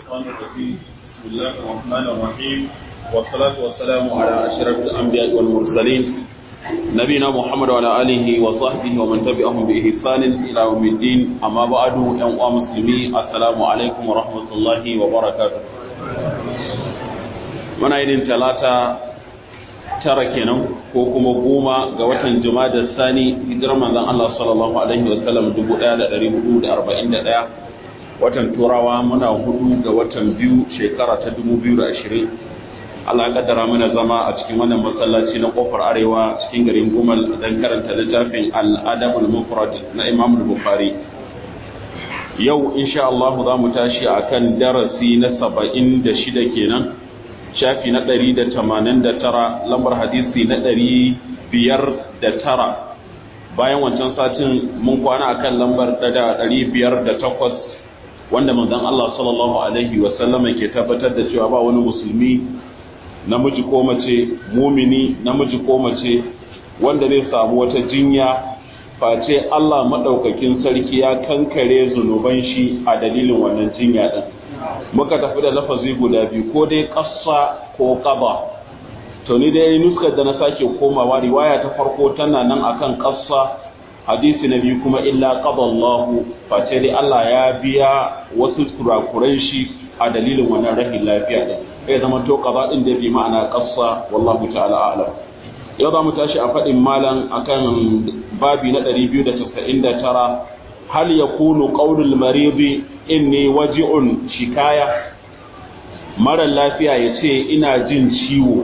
الشيطان الرجيم بسم الله الرحمن الرحيم والصلاة والسلام على أشرف الأنبياء والمرسلين نبينا محمد وعلى آله وصحبه ومن تبعهم بإحسان إلى يوم الدين أما بعد يوم مسلمين السلام عليكم ورحمة الله وبركاته من أين ثلاثة tara kenan ko kuma goma ga watan da sani hijirar manzon Allah sallallahu alaihi wasallam 1441 watan turawa muna hudu ga watan biyu shekara ta 2020 Allah ya kaddara mana zama a cikin wannan masallaci na kofar arewa cikin garin Gumal dan karanta littafin Al-Adab al-Mufrad na Imam Bukhari yau insha Allah za mu tashi akan darasi na 76 kenan shafi na ɗari da tamanin da tara lambar hadisi na ɗari biyar da tara bayan wancan satin mun kwana akan lambar da ɗari biyar da takwas wanda manzon Allah sallallahu alaihi wasallama ke tabbatar da cewa ba wani musulmi namiji ko mace mumini namiji ko mace wanda zai samu wata jinya face Allah maɗaukakin sarki ya kankare zunuban shi a dalilin wannan jinya ɗin muka tafi da lafazi guda biyu ko dai ƙasa ko ƙaba to ni dai nuskar da na sake komawa riwaya ta farko tana nan akan ƙasa hadisi na biyu kuma illa qada Allah face dai Allah ya biya wasu kurakuran shi a dalilin wannan rahin lafiya din sai zama to qada din da bi ma'ana ƙasa wallahu ta'ala a'lam yau za mu tashi a faɗin malam akan babi na 299 hal yakunu qawlul maridi inni waji'un shikaya mara lafiya ya ce ina jin ciwo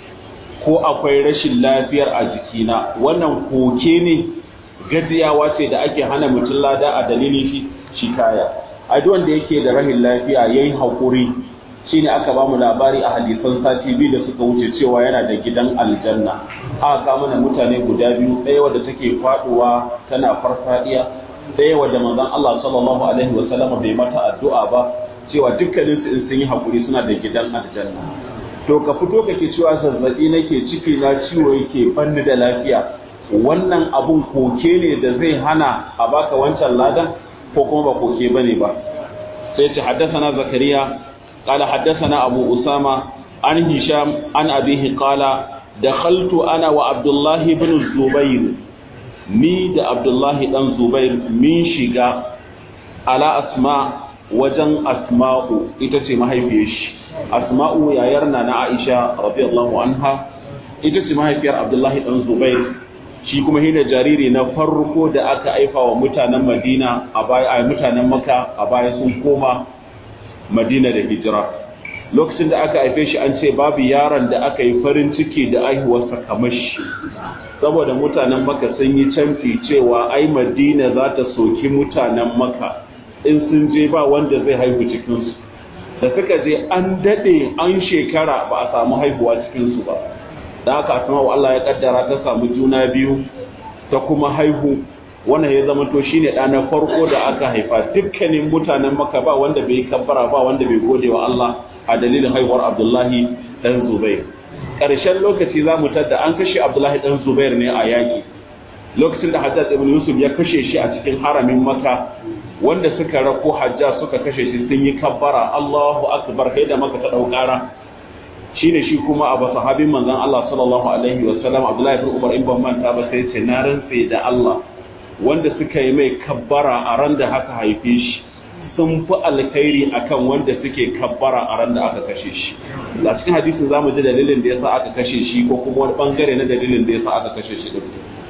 ko akwai rashin lafiyar a jikina wannan koke ne gajiyawa ce da ake hana mutum lada a dalilin shikaya a duk wanda yake da rahin lafiya yayin haƙuri shine aka ba mu labari a hadisan sati biyu da suka wuce cewa yana da gidan aljanna aka ga mana mutane guda biyu ɗaya wadda take faɗuwa tana farfadiya ɗaya wadda manzon Allah sallallahu alaihi wa sallama bai mata addu'a ba cewa dukkanin su in sun yi hakuri suna da gidan aljanna to ka fito kake cewa zazzabi nake ciki na ciwo yake banni da lafiya wannan abun koke ne da zai hana a baka wancan ladan ko kuma ba koke bane ba sai ce haddathana zakariya قال حدثنا أبو أسامة عن هشام عن أبيه قال دخلت أنا وعبد الله بن الزبير ni da Abdullahi dan Zubair min shiga ala asma wajen asma'u ita ce mahaifiyar shi asma'u yayar na na Aisha radiyallahu anha ita ce mahaifiyar Abdullahi dan Zubair shi kuma hina jariri na farko da aka aifa wa mutanen Madina a baya a mutanen Makka a baya sun koma Madina da hijira lokacin da aka haife shi an ce babu yaron da aka yi farin ciki da aihuwarsa kamar shi saboda mutanen maka sun yi canfi cewa ai madina za ta soki mutanen maka in sun je ba wanda zai haihu cikinsu da suka je an daɗe an shekara ba a samu haihuwa cikinsu ba da haka asma Allah ya kaddara ta samu juna biyu ta kuma haihu wannan ya zama to shine ɗa na farko da aka haifa dukkanin mutanen maka ba wanda bai kabbara ba wanda bai gode wa Allah a dalilin haihuwar Abdullahi dan Zubair ƙarshen lokaci za mu tadda an kashe Abdullahi dan Zubair ne a yaki lokacin da Hajjaj ibn Yusuf ya kashe shi a cikin haramin Makka wanda suka rako Hajjaj suka kashe shi sun yi kabbara Allahu akbar kai da maka ta daukara shine shi kuma abu sahabin manzon Allah sallallahu alaihi wa sallam Abdullahi ibn Umar in ban manta ba sai ce na rantse da Allah wanda suka yi mai kabbara a ran da haka haife shi sun fi alkhairi akan wanda suke kabbara a ran da aka kashe shi a cikin hadisin zamu ji dalilin da yasa aka kashe shi ko kuma wani bangare na dalilin da yasa aka kashe shi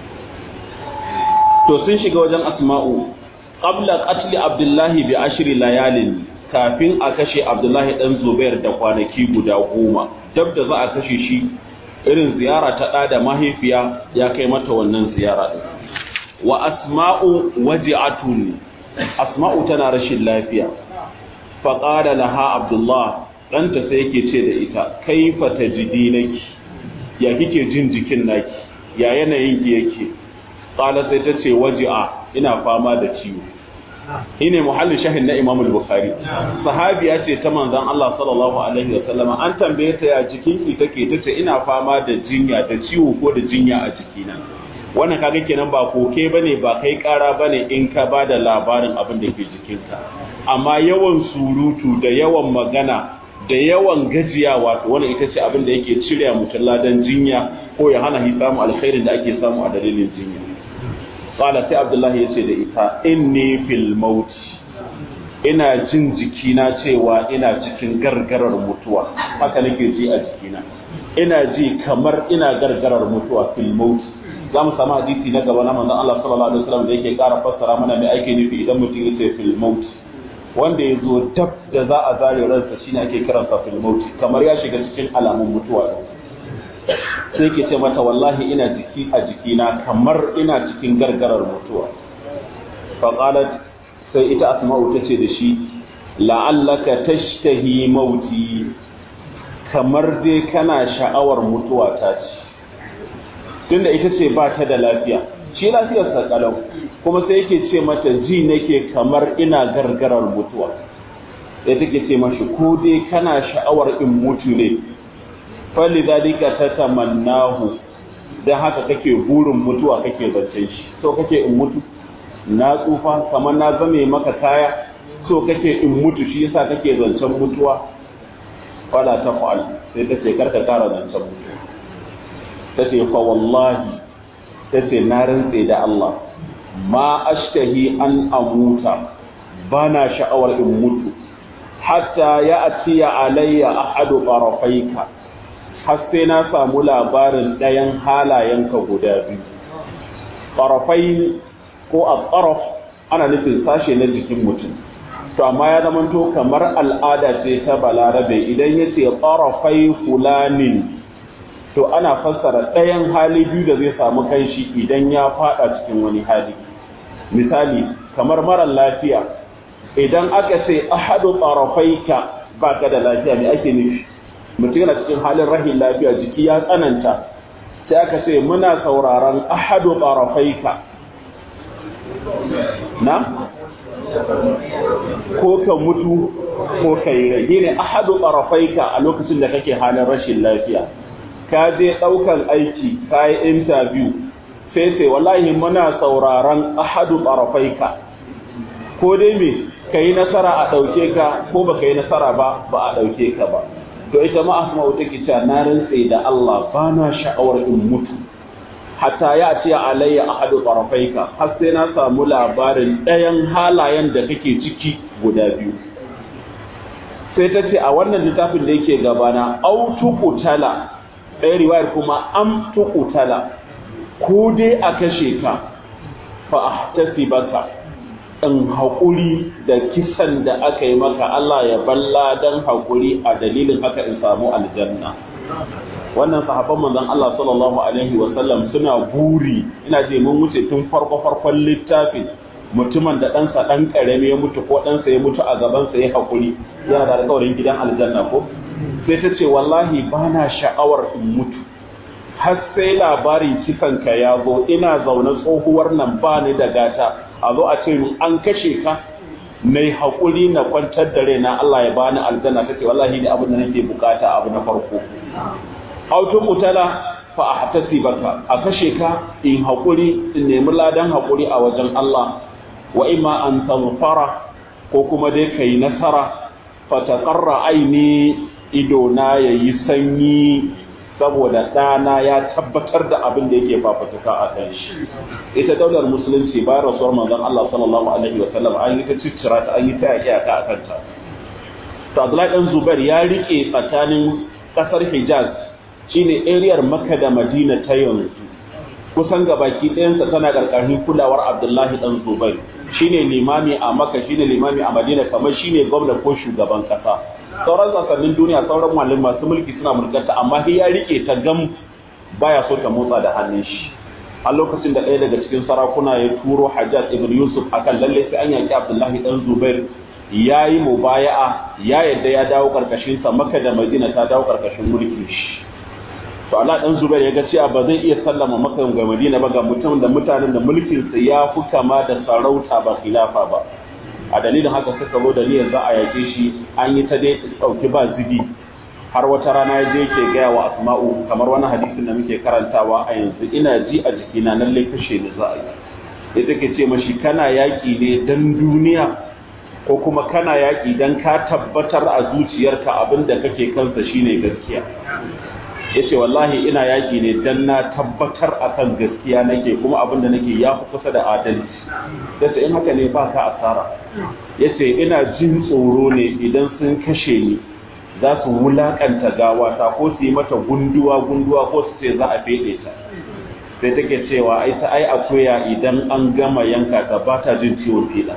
to sun shiga wajen asma'u qabla qatl abdullahi bi ashri layalin kafin a kashe abdullahi dan zubair da kwanaki guda goma dab da za a kashe shi irin ziyara ta ɗa da mahaifiya ya kai mata wannan ziyara din wa asma'u waji'atun asma'u tana rashin lafiya faƙada laha abdullah ɗanta sai yake ce da ita kaifa ta jidi naki ya kike jin jikin naki ya yanayin ki yake ƙala sai ta ce waji'a ina fama da ciwo shine muhallin shahin na Imam al-Bukhari sahabiya ce ta manzon Allah sallallahu alaihi wa sallama an tambaye ta ya jikin ki take tace ina fama da jinya da ciwo ko da jinya a jikina wannan kaga kenan ba koke bane ba kai kara bane in ka bada labarin abin da ke jikinka amma yawan surutu da yawan magana da yawan gajiya wato wannan ita ce abin da yake cire mutum ladan jinya ko ya hana shi samu alkhairin da ake samu a dalilin jinya qala sai abdullahi yace da ita inni fil maut ina jin jikina cewa ina cikin gargarar mutuwa haka nake ji a jikina ina ji kamar ina gargarar mutuwa fil maut za mu samu hadisi na gaba na manzon Allah sallallahu alaihi wasallam da yake ƙara fassara mana me ake nufi idan mutum yace fil maut wanda ya zo dab da za a zare ransa shine ake kiransa fil maut kamar ya shiga cikin alamun mutuwa sai ke ce mata wallahi ina jiki a jikina kamar ina cikin gargarar mutuwa faqalat sai ita asma'u ta ce da shi la'allaka tashtahi mauti kamar dai kana sha'awar mutuwa ta ce tunda ita ce ba ta da lafiya shi lafiyar sa kalau kuma sai yake ce mata ji nake kamar ina gargarar mutuwa sai take ce mashi ko dai kana sha'awar in mutu ne falidhalika tatamannahu dan haka kake burin mutuwa kake zancen shi so kake in mutu na tsufa kamar na zame maka kaya so kake in mutu shi yasa kake zancen mutuwa fala tafal sai ta ce karka kara zancen mutuwa ta ce fa wallahi ta ce na rantse da Allah ma ashtahi an amuta bana sha'awar in mutu hatta ya atiya alayya ahadu tarafaika har sai na samu labarin ɗayan halayenka guda biyu tarafai ko a tsaraf ana nufin sashe na jikin mutum to amma ya zamanto kamar al'ada ce ta balarabe idan ya ce tsarafai fulanin to ana fassara ɗayan hali biyu da zai samu kanshi idan ya fada cikin wani hali misali kamar mara lafiya idan aka ce ahadu tsarafaika ba ka da lafiya ne ake nufi mutum yana cikin halin rahin lafiya jiki ya tsananta sai aka ce muna sauraron ahadu tsarafaika na ko ka mutu ko ka yi rage ne ahadu tsarafaika a lokacin da kake halin rashin lafiya ka je ɗaukan aiki ka yi interview sai sai wallahi muna sauraron ahadu tsarafaika ko dai me ka yi nasara a ɗauke ka ko ba ka yi nasara ba ba a ɗauke ka ba to ita ma asma'u take cewa na rantse da Allah ba na sha'awar in mutu hatta ya ce alayya ahadu tarafaika har sai na samu labarin ɗayan halayen da kake ciki guda biyu sai ta ce a wannan littafin da yake gabana au tuqutala ɗaya riwayar kuma am tuqutala ko dai a kashe ka fa ahtasibaka in haƙuri da kisan da aka yi maka Allah ya balla don haƙuri a dalilin haka in samu aljanna wannan sahabban manzon Allah sallallahu alaihi wa sallam suna buri ina je mun wuce tun farko farkon littafin mutumin da ɗansa ɗan ƙarami ya mutu ko ɗansa ya mutu a gabansa ya haƙuri yana da alƙawarin gidan aljanna ko sai ta ce wallahi ba na sha'awar in mutu har sai labarin kisan ka ya zo ina zaune tsohuwar nan ba ni da gata a zo a ce min an kashe ka na yi haƙuri na kwantar da raina Allah ya bani aljanna take wallahi ne abin da nake bukata abu na farko auto mutala fa ahtasi baka a kashe ka in haƙuri in nemi ladan haƙuri a wajen Allah wa imma an tanfara ko kuma dai kai nasara fa taqarra aini ido na yayi sanyi saboda ɗana ya tabbatar da abin da yake fafutuka a kan shi ita daular musulunci bayan rasuwar manzon Allah sallallahu alaihi wa sallam an yi ta ciccira ta an yi ta yaƙi a kanta to Abdullahi dan Zubair ya rike tsakanin ƙasar Hijaz shine ariyar Makka da Madina ta yanzu kusan gabaki ɗayansa tana ƙarƙashin kulawar Abdullahi dan Zubair shine limami a Makka shine limami a Madina kamar shine gwamna ko shugaban ƙasa sauran sassanin duniya sauran malin masu mulki suna mulkarta amma sai ya rike ta gam baya so ta motsa da hannun shi a lokacin da ɗaya daga cikin sarakuna ya turo Hajjaj ibn Yusuf akan lalle sai an yaki Abdullahi dan Zubair ya yi mubaya'a ya yadda ya dawo karkashin sa Makka da Madina ta dawo karkashin mulkin shi to Allah dan Zubair ya ga cewa ba zai iya sallama Makka ga Madina ba ga mutum da mutanen da mulkin sa ya fi kama da sarauta ba khilafa ba a dalilin haka suka zo da niyyar za a yake shi an yi ta dai ɗauki ba zibi har wata rana ya je ke gaya wa asma'u kamar wani hadisin da muke karantawa a yanzu ina ji a jikina nan kashe ni za a yi ya take ce mashi kana yaƙi ne dan duniya ko kuma kana yaƙi don ka tabbatar a zuciyarka abin da kake kansa shine gaskiya ya ce wallahi ina yaƙi ne don na tabbatar a kan gaskiya nake kuma abin da nake ya fi kusa da adalci ya ce in haka ne ba ka asara ya ce ina jin tsoro ne idan sun kashe ni za su wulaƙanta gawata ko su yi mata gunduwa gunduwa ko su ce za a feɗe ta sai take cewa ai ta ai akuya idan an gama yanka ta ba ta jin ciwon fiɗa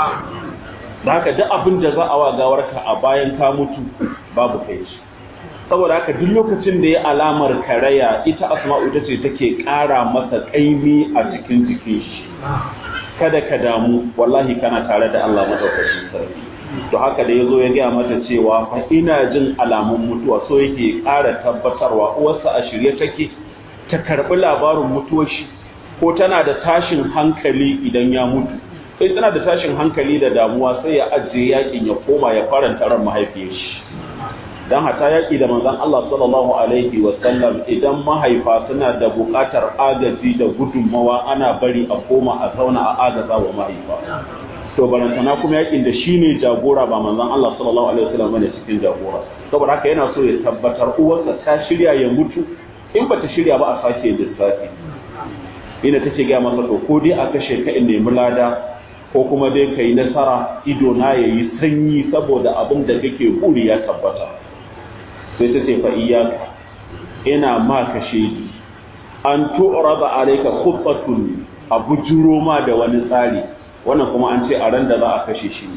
da haka duk abin da za a wa gawarka a bayan ka mutu babu kai shi saboda haka duk lokacin da ya alamar karaya ita asma'u ita ce take ƙara masa ƙaimi a cikin jikin shi kada ka damu wallahi kana tare da Allah madaukakin sarki to haka da yazo ya gaya mata cewa fa ina jin alamun mutuwa so yake ƙara tabbatarwa uwarsa a shirye take ta karbi labarin mutuwar shi ko tana da tashin hankali idan ya mutu sai tana da tashin hankali da damuwa sai ya ajiye yakin ya koma ya faranta ran mahaifiyar shi dan hata yaki da manzon Allah sallallahu alaihi wa sallam idan mahaifa suna da buƙatar agaji da gudunmawa ana bari a koma a zauna a agaza wa mahaifa to barantana kuma yakin da shine jagora ba manzon Allah sallallahu alaihi wa sallam bane cikin jagora saboda haka yana so ya tabbatar uwarsa ta shirya ya mutu in bata shirya ba a sake lissafi ina take ga masa to ko dai a kashe ka in nemi lada ko kuma dai ka yi nasara ido na ya yi sanyi saboda abin da kake buri ya tabbata sai ta ce fa iyaka ina ma ka shaidi an tu'rada alayka khuttatun a bujuro ma da wani tsari wannan kuma an ce a ran da za a kashe shi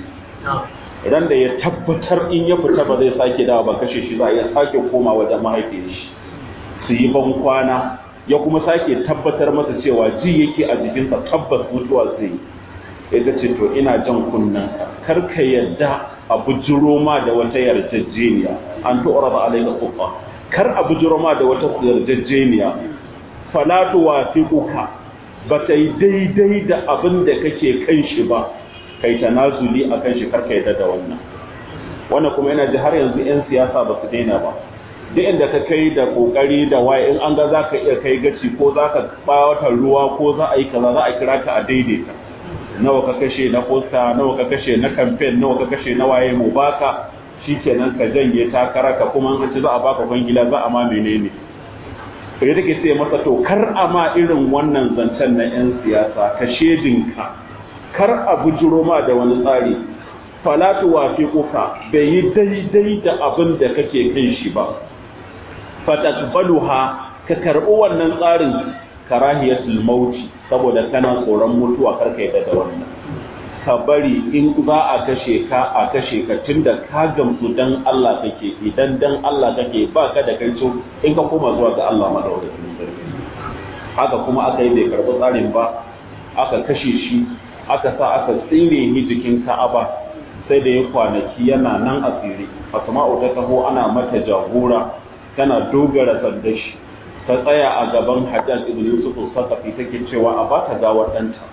ran da ya tabbatar in ya fita ba zai sake dawa ba kashe shi za a iya sake koma wajen mahaifiyar shi su yi ban kwana ya kuma sake tabbatar masa cewa ji yake a jikinsa tabbas mutuwa zai ita ce to ina jan kunnen kar ka yadda a bujiro ma da wata yarjejeniya an tu'ra ba alayka qubba kar a bujiro ma da wata yarjejeniya fala tuwafiquka ba ta yi daidai da abin da kake kan shi ba kai tanazuli akan shi kar ka yadda da wannan wannan kuma yana ji har yanzu yan siyasa ba su daina ba duk inda ka kai da kokari da waye in an ga za ka iya kai gaci ko za ka bawata ruwa ko za a yi kaza za a kira ka a daidaita nawa ka kashe na posta nawa ka kashe na campaign nawa ka kashe na waye mu baka shikenan ka janye takara ka kuma an ci za a baka kwangila za a ma menene to ya take sai masa to kar a ma irin wannan zancen na yan siyasa ka shedinka kar a bujuro ma da wani tsari falatu wafiquka bai yi daidai da abin da kake kan shi ba fatakbaluha ka karbi wannan tsarin karahiyatul mauti saboda kana tsoron mutuwa karka yadda da wannan ka bari in za a kashe ka a kashe ka tunda ka gamsu dan Allah kake idan dan Allah kake ba ka da kai in ka koma zuwa ga Allah madaukakin sarki haka kuma aka yi bai karbi tsarin ba aka kashe shi aka sa aka tsire ni jikin Ka'aba sai da ya kwanaki yana nan a tsire Asma'u ta taho ana mata jagora tana dogara sandashi ta tsaya a gaban Hajjaj ibn Yusuf al-Saqafi take cewa a bata gawar ɗanta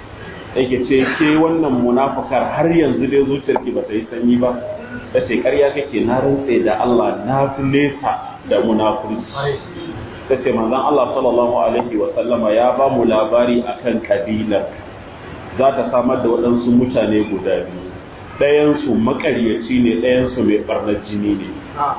yake ce ke wannan munafukar har yanzu dai zuciyarki ba ta yi sanyi ba ta ce ƙarya kake na rantse da Allah na fi nesa da munafurci ta ce manzon Allah sallallahu alaihi wa sallama ya ba mu labari akan kabilar za ta samar da waɗansu mutane guda biyu ɗayansu maƙaryaci ne ɗayansu mai ɓarnar jini ne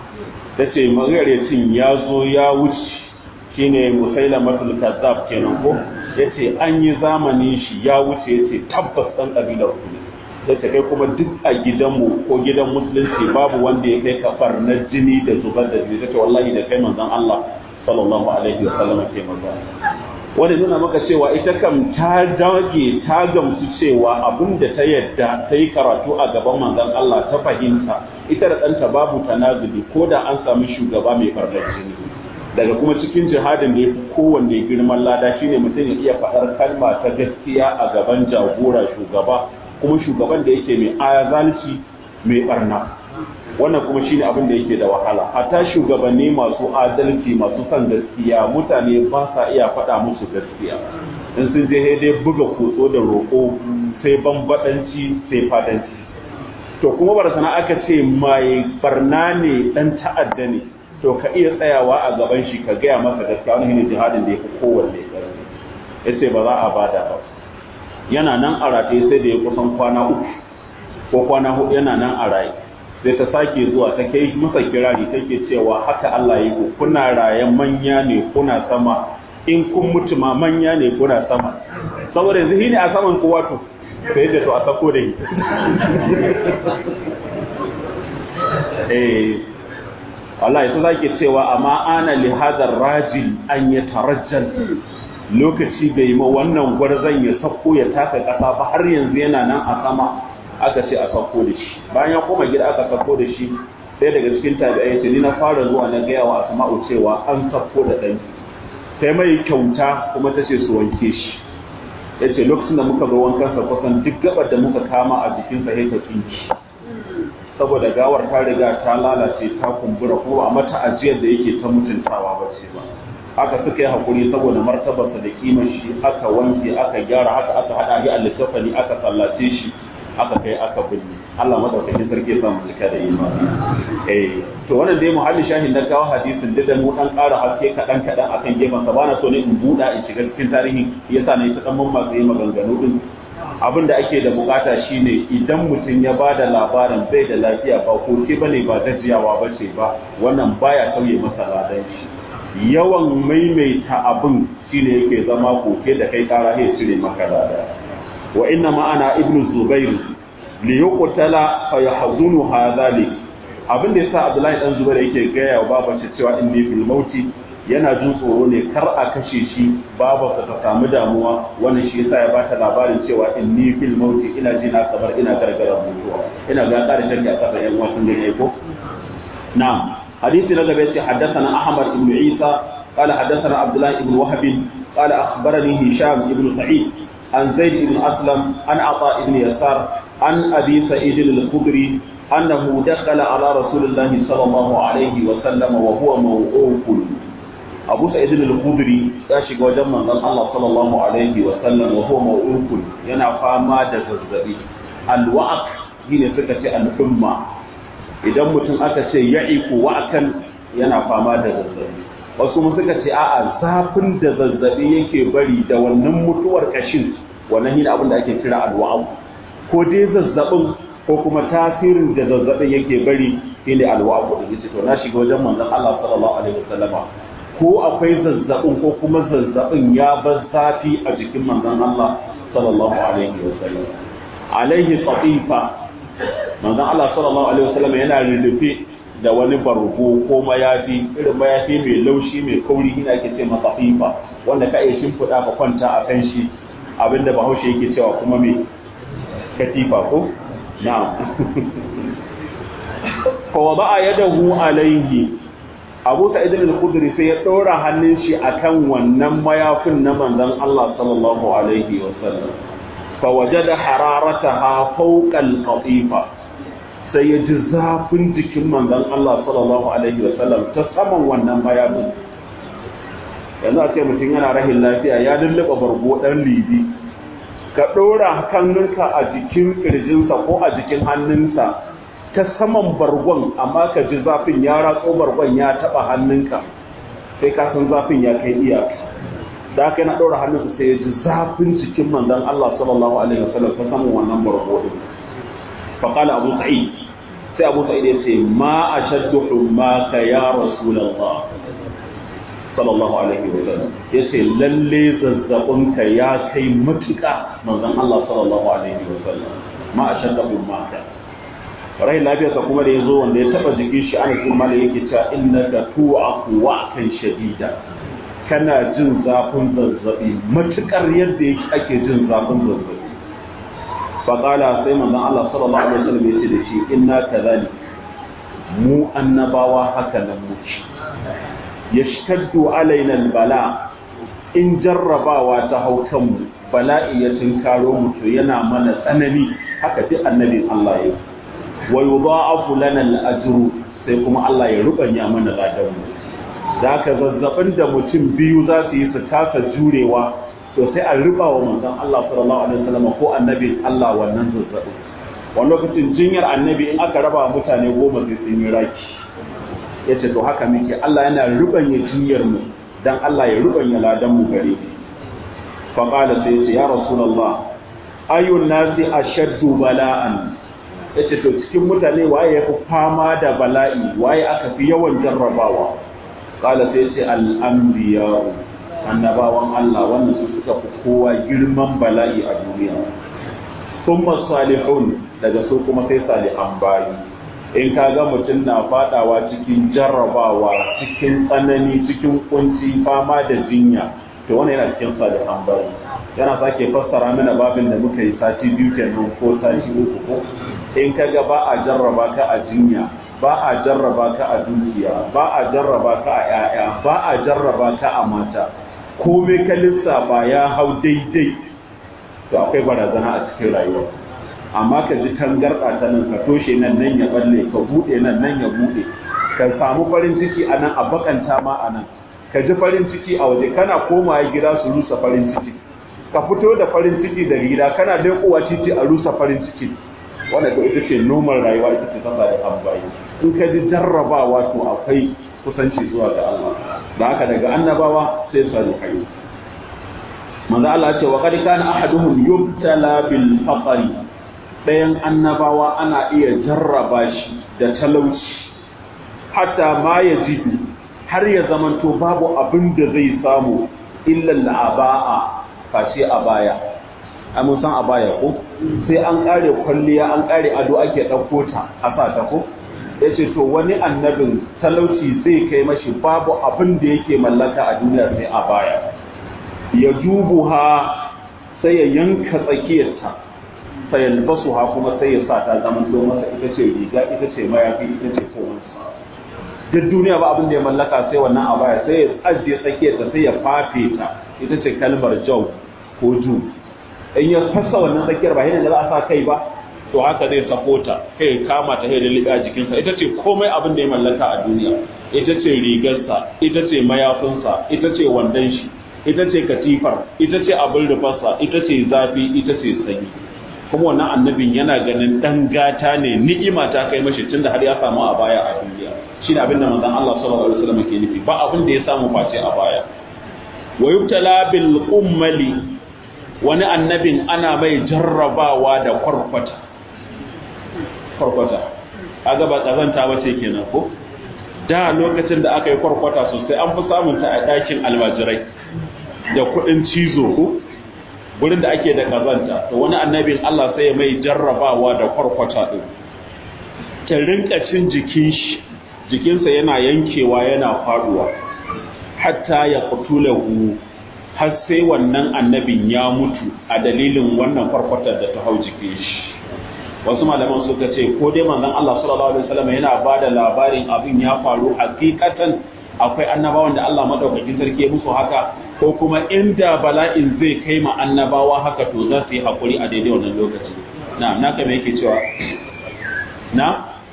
ta ce magaryacin ya zo ya wuce shine musailamatul kazzab kenan ko yace an yi zamani shi ya wuce yace tabbas dan kabilar ku ne yace kai kuma duk a gidanmu ko gidan musulunci babu wanda ya kai kafar na jini da zubar da jini tace wallahi da kai manzon Allah sallallahu alaihi wasallam ke maza wanda nuna maka cewa ita kam ta dage ta gamsu cewa abin da ta yadda ta yi karatu a gaban manzon Allah ta fahimta ita da ɗanta babu tanazuli ko da an samu shugaba mai farnar jini daga kuma cikin jihadin da ya fi kowanne girman lada shine mutum ya iya faɗar kalma ta gaskiya a gaban jagora shugaba kuma shugaban da yake mai ayazalci mai barna wannan kuma shine abin da yake da wahala hatta shugabanni masu adalci masu son gaskiya mutane ba sa iya faɗa musu gaskiya in sun je dai buga kotso da roƙo sai bambaɗanci sai fadanci to kuma barsana aka ce mai barna ne dan ta'adda ne to ka iya tsayawa a gaban shi ka gaya masa gaskiya wani ne jihadin da ya fi kowanne ƙarfi ya ce ba za a bada ba yana nan a rataye sai da ya kusan kwana uku ko kwana hudu yana nan a raye sai ta sake zuwa ta kai masa kirari take cewa haka Allah ya yi kuna raye manya ne kuna sama in kun mutu ma manya ne kuna sama saboda yanzu ne a saman kowa to sai da to a sako da yi eh Allah ita zake cewa amma ana li hadar rajil an ya tarajjal lokaci bai ma wannan gwarzon ya sako ya taka kasa ba har yanzu yana nan a sama aka ce a sako da shi bayan ya koma gida aka sako da shi sai daga cikin tabi'ai ce ni na fara zuwa na gaya wa asma'u cewa an sako da ɗanki sai mai kyauta kuma ta ce su wanke shi ya ce lokacin da muka zo wankansa kusan duk gabar da muka kama a jikinsa ya ta tsinki saboda gawar ta riga ta lalace ta kumbura kuma a mata ajiyar da yake ta mutuntawa ba ce ba haka suka yi hakuri saboda martabarsa da kimar shi aka wanke aka gyara haka aka hada shi a littafani aka sallace shi aka kai aka binne Allah madaukakin sarki ya samu cika da imani eh to wannan dai muhalli shahin da kawo hadisin da mu dan ƙara haske kadan kadan akan gefen sa bana so ne in buɗa in shiga cikin tarihi yasa na yi ta dan mamma sai maganganu din abin da ake da bukata shine idan mutum ya ba da labarin bai da lafiya ba koke bane ba gajiyawa ba ce ba wannan baya sauye masa ladan shi yawan maimaita abin shine yake zama koke da kai kara ya cire maka lada wa inna ma'ana ibnu zubair li yuqtala fa yahzunu hadhalik abin da yasa abdullahi dan zubair yake gaya wa babace cewa inni fil mauti yana jin tsoro ne kar a kashe shi babarsa ta samu damuwa wannan shi yasa ya bata labarin cewa inni fil mauti ina ji na kabar ina gargara mutuwa ina ga ƙara shakki a kasa yan wasan da ko na'am hadisi na gaba yace haddathana ahmad ibn isa qala haddathana abdullah ibn wahab qala akhbarani hisham ibn sa'id an zaid ibn aslam an ata ibn yasar an abi sa'id al-khudri أنه دخل على رسول الله صلى الله عليه وسلم وهو موعوف abu sa'id al-khudri ya shiga wajen manzon Allah sallallahu alaihi wa sallam wa huwa maw'ukun yana fama da zazzabi al-wa'ak shine suka ce al-umma idan mutum aka ce ya'iku wa'kan yana fama da zazzabi wasu mun suka ce a'a zafin da zazzabi yake bari da wannan mutuwar kashin wannan shine abin da ake kira al-wa'ak ko dai zazzabin ko kuma tasirin da zazzabin yake bari shine al-wa'ak din yace to na shiga wajen manzon Allah sallallahu alaihi wa sallama ko akwai zazzabin ko kuma zazzabin ya bar zafi a jikin manzon Allah sallallahu alaihi wa sallam alaihi qatifa manzon Allah sallallahu alaihi wa sallam yana rurrufe da wani bargo ko mayafi irin mayafi mai laushi mai kauri ina ake ce masa qatifa wanda ka iya shimfiɗa ka kwanta a kan shi abinda bahaushe yake cewa kuma me katifa ko na'am fa wada'a yadahu alaihi abu sa'id al-khudri sai ya ɗora hannun shi akan wannan mayafin na manzon Allah sallallahu alaihi wa sallam fa wajada hararataha fawqa al-qatifa sai ya ji zafin jikin manzon Allah sallallahu alaihi wa sallam ta saman wannan mayafin yanzu a ce mutum yana rahin lafiya ya lulluɓa bargo ɗan libi ka ɗora hannunka a jikin ƙirjinsa ko a jikin hannunsa ta saman bargon amma ka ji zafin ya ratso bargon ya taba hannunka sai ka san zafin ya kai iyaka da aka yana ɗora hannunsa sai ya ji zafin cikin manzon Allah sallallahu alaihi wasallam ta saman wannan bargo din fa qala abu sa'id sai abu sa'id ya ce ma ashaddu hummaka ya rasulullah sallallahu alaihi wasallam yace lalle zazzabinka ya kai matuƙa manzon Allah sallallahu alaihi wasallam ma ashaddu hummaka rai lafiyarsa kuma da ya zo wanda ya taba jikin shi ana kuma da yake cewa inna ka tu'aku wa'kan shadida kana jin zafin zazzabi matukar yadda yake ake jin zafin zazzabi fa qala sai manzon Allah sallallahu alaihi wasallam ya ce da shi inna kadhalik mu annabawa haka nan muke yashtaddu alaina albala in jarrabawa ta hau kanmu bala'i ya tinkaro mu to yana mana tsanani haka duk annabin Allah ya yi wa yudha'afu lana al-ajru sai kuma Allah ya rubanya mana ladan mu zaka zazzabin da mutum biyu za su yi su kasa jurewa to sai a riba wa manzon Allah sallallahu alaihi wasallam ko annabin Allah wannan zazzabin wani lokacin jinyar annabi in aka raba mutane goma sai sun yi raki yace to haka muke Allah yana rubanya jinyar mu dan Allah ya rubanya ladan mu gare shi fa qala sai ya rasulullah ayun nasi ashaddu bala'an ya ce to cikin mutane waye ya fi fama da bala'i waye aka fi yawan jarrabawa kala sai ce al'ambiya annabawan Allah wannan su suka fi kowa girman bala'i a duniya sun salihun daga su kuma sai salihan bayi in ka ga mutum na fadawa cikin jarrabawa cikin tsanani cikin kunci fama da jinya to wannan yana cikin salihan bayi yana sake fassara mana babin da muka yi sati biyu kenan ko sati uku ko in ka ga ba a jarraba ka a jinya ba a jarraba ka a dukiya ba a jarraba ka a 'ya'ya ba a jarraba ka a mata komai ka lissafa ya hau daidai to akwai barazana a cikin rayuwa amma ka ji tangarɗa ta nan ka toshe nan nan ya balle ka buɗe nan nan ya buɗe ka samu farin ciki a nan a bakanta ma a nan ka ji farin ciki a waje kana komawa gida su rusa farin ciki ka fito da farin ciki daga gida kana leƙowa titi a rusa farin ciki wanda ko ita ce normal rayuwa ita ce ta da ambayi in ka ji jarrabawa to akwai kusanci zuwa ga Allah da haka daga annabawa sai salihai manzo Allah ce wa qad kana ahaduhum yubtala bil faqri dayan annabawa ana iya jarraba shi da talauci hatta ma yajidu har ya zamanto babu abin da zai samu illa al'aba'a face a baya ai mun san a baya ko sai an kare kwalliya an kare ado ake ɗauko ta a sa ta ko ya ce to wani annabin talauci zai kai mashi babu abin da yake mallaka a duniya sai a baya ya dubu ha sai ya yanka tsakiyarta sai yalbasu ha kuma sai ya sa ta zaman to masa ita ce riga ita ce mayafi ita ce kowansa duk duniya ba abin da ya mallaka sai wannan a baya sai ya ajiye tsakiyarta sai ya fafe ta ita ce kalmar jau ko ju in ya fasa wannan tsakiyar ba yana da za a sa kai ba to haka zai sako ta kai kama ta da liɓa a jikinsa ita ce komai abin da ya mallaka a duniya ita ce rigarsa ita ce mayafinsa ita ce wandon shi ita ce katifar ita ce abin rufarsa ita ce zafi ita ce sanyi kuma wannan annabin yana ganin dan gata ne ni'ima ta kai mashi tunda har ya samu a baya a duniya shi abin da manzon Allah sallallahu alaihi wasallam ke nufi ba abin da ya samu face a baya wa yubtala bil ummali wani annabin ana mai jarrabawa da kwarkwata kwarkwata kaga ba kazanta ba ce kenan ko da lokacin da aka yi kwarkwata sosai an fi samun ta a ɗakin almajirai da kuɗin cizo ko wurin da ake da kazanta to wani annabin Allah sai ya mai jarrabawa da kwarkwata din ta rinka cin jikin shi jikinsa yana yankewa yana faduwa hatta ya qutulahu har sai wannan annabin ya mutu a dalilin wannan kwarkwatar da ta hau jikin shi wasu malaman suka ce ko dai manzon Allah sallallahu alaihi wasallam yana ba da labarin abin ya faru hakikatan akwai annabawan da Allah madaukakin sarki musu haka ko kuma inda bala'in zai kai ma annabawa haka to za su yi hakuri a daidai wannan lokaci na na kame yake cewa na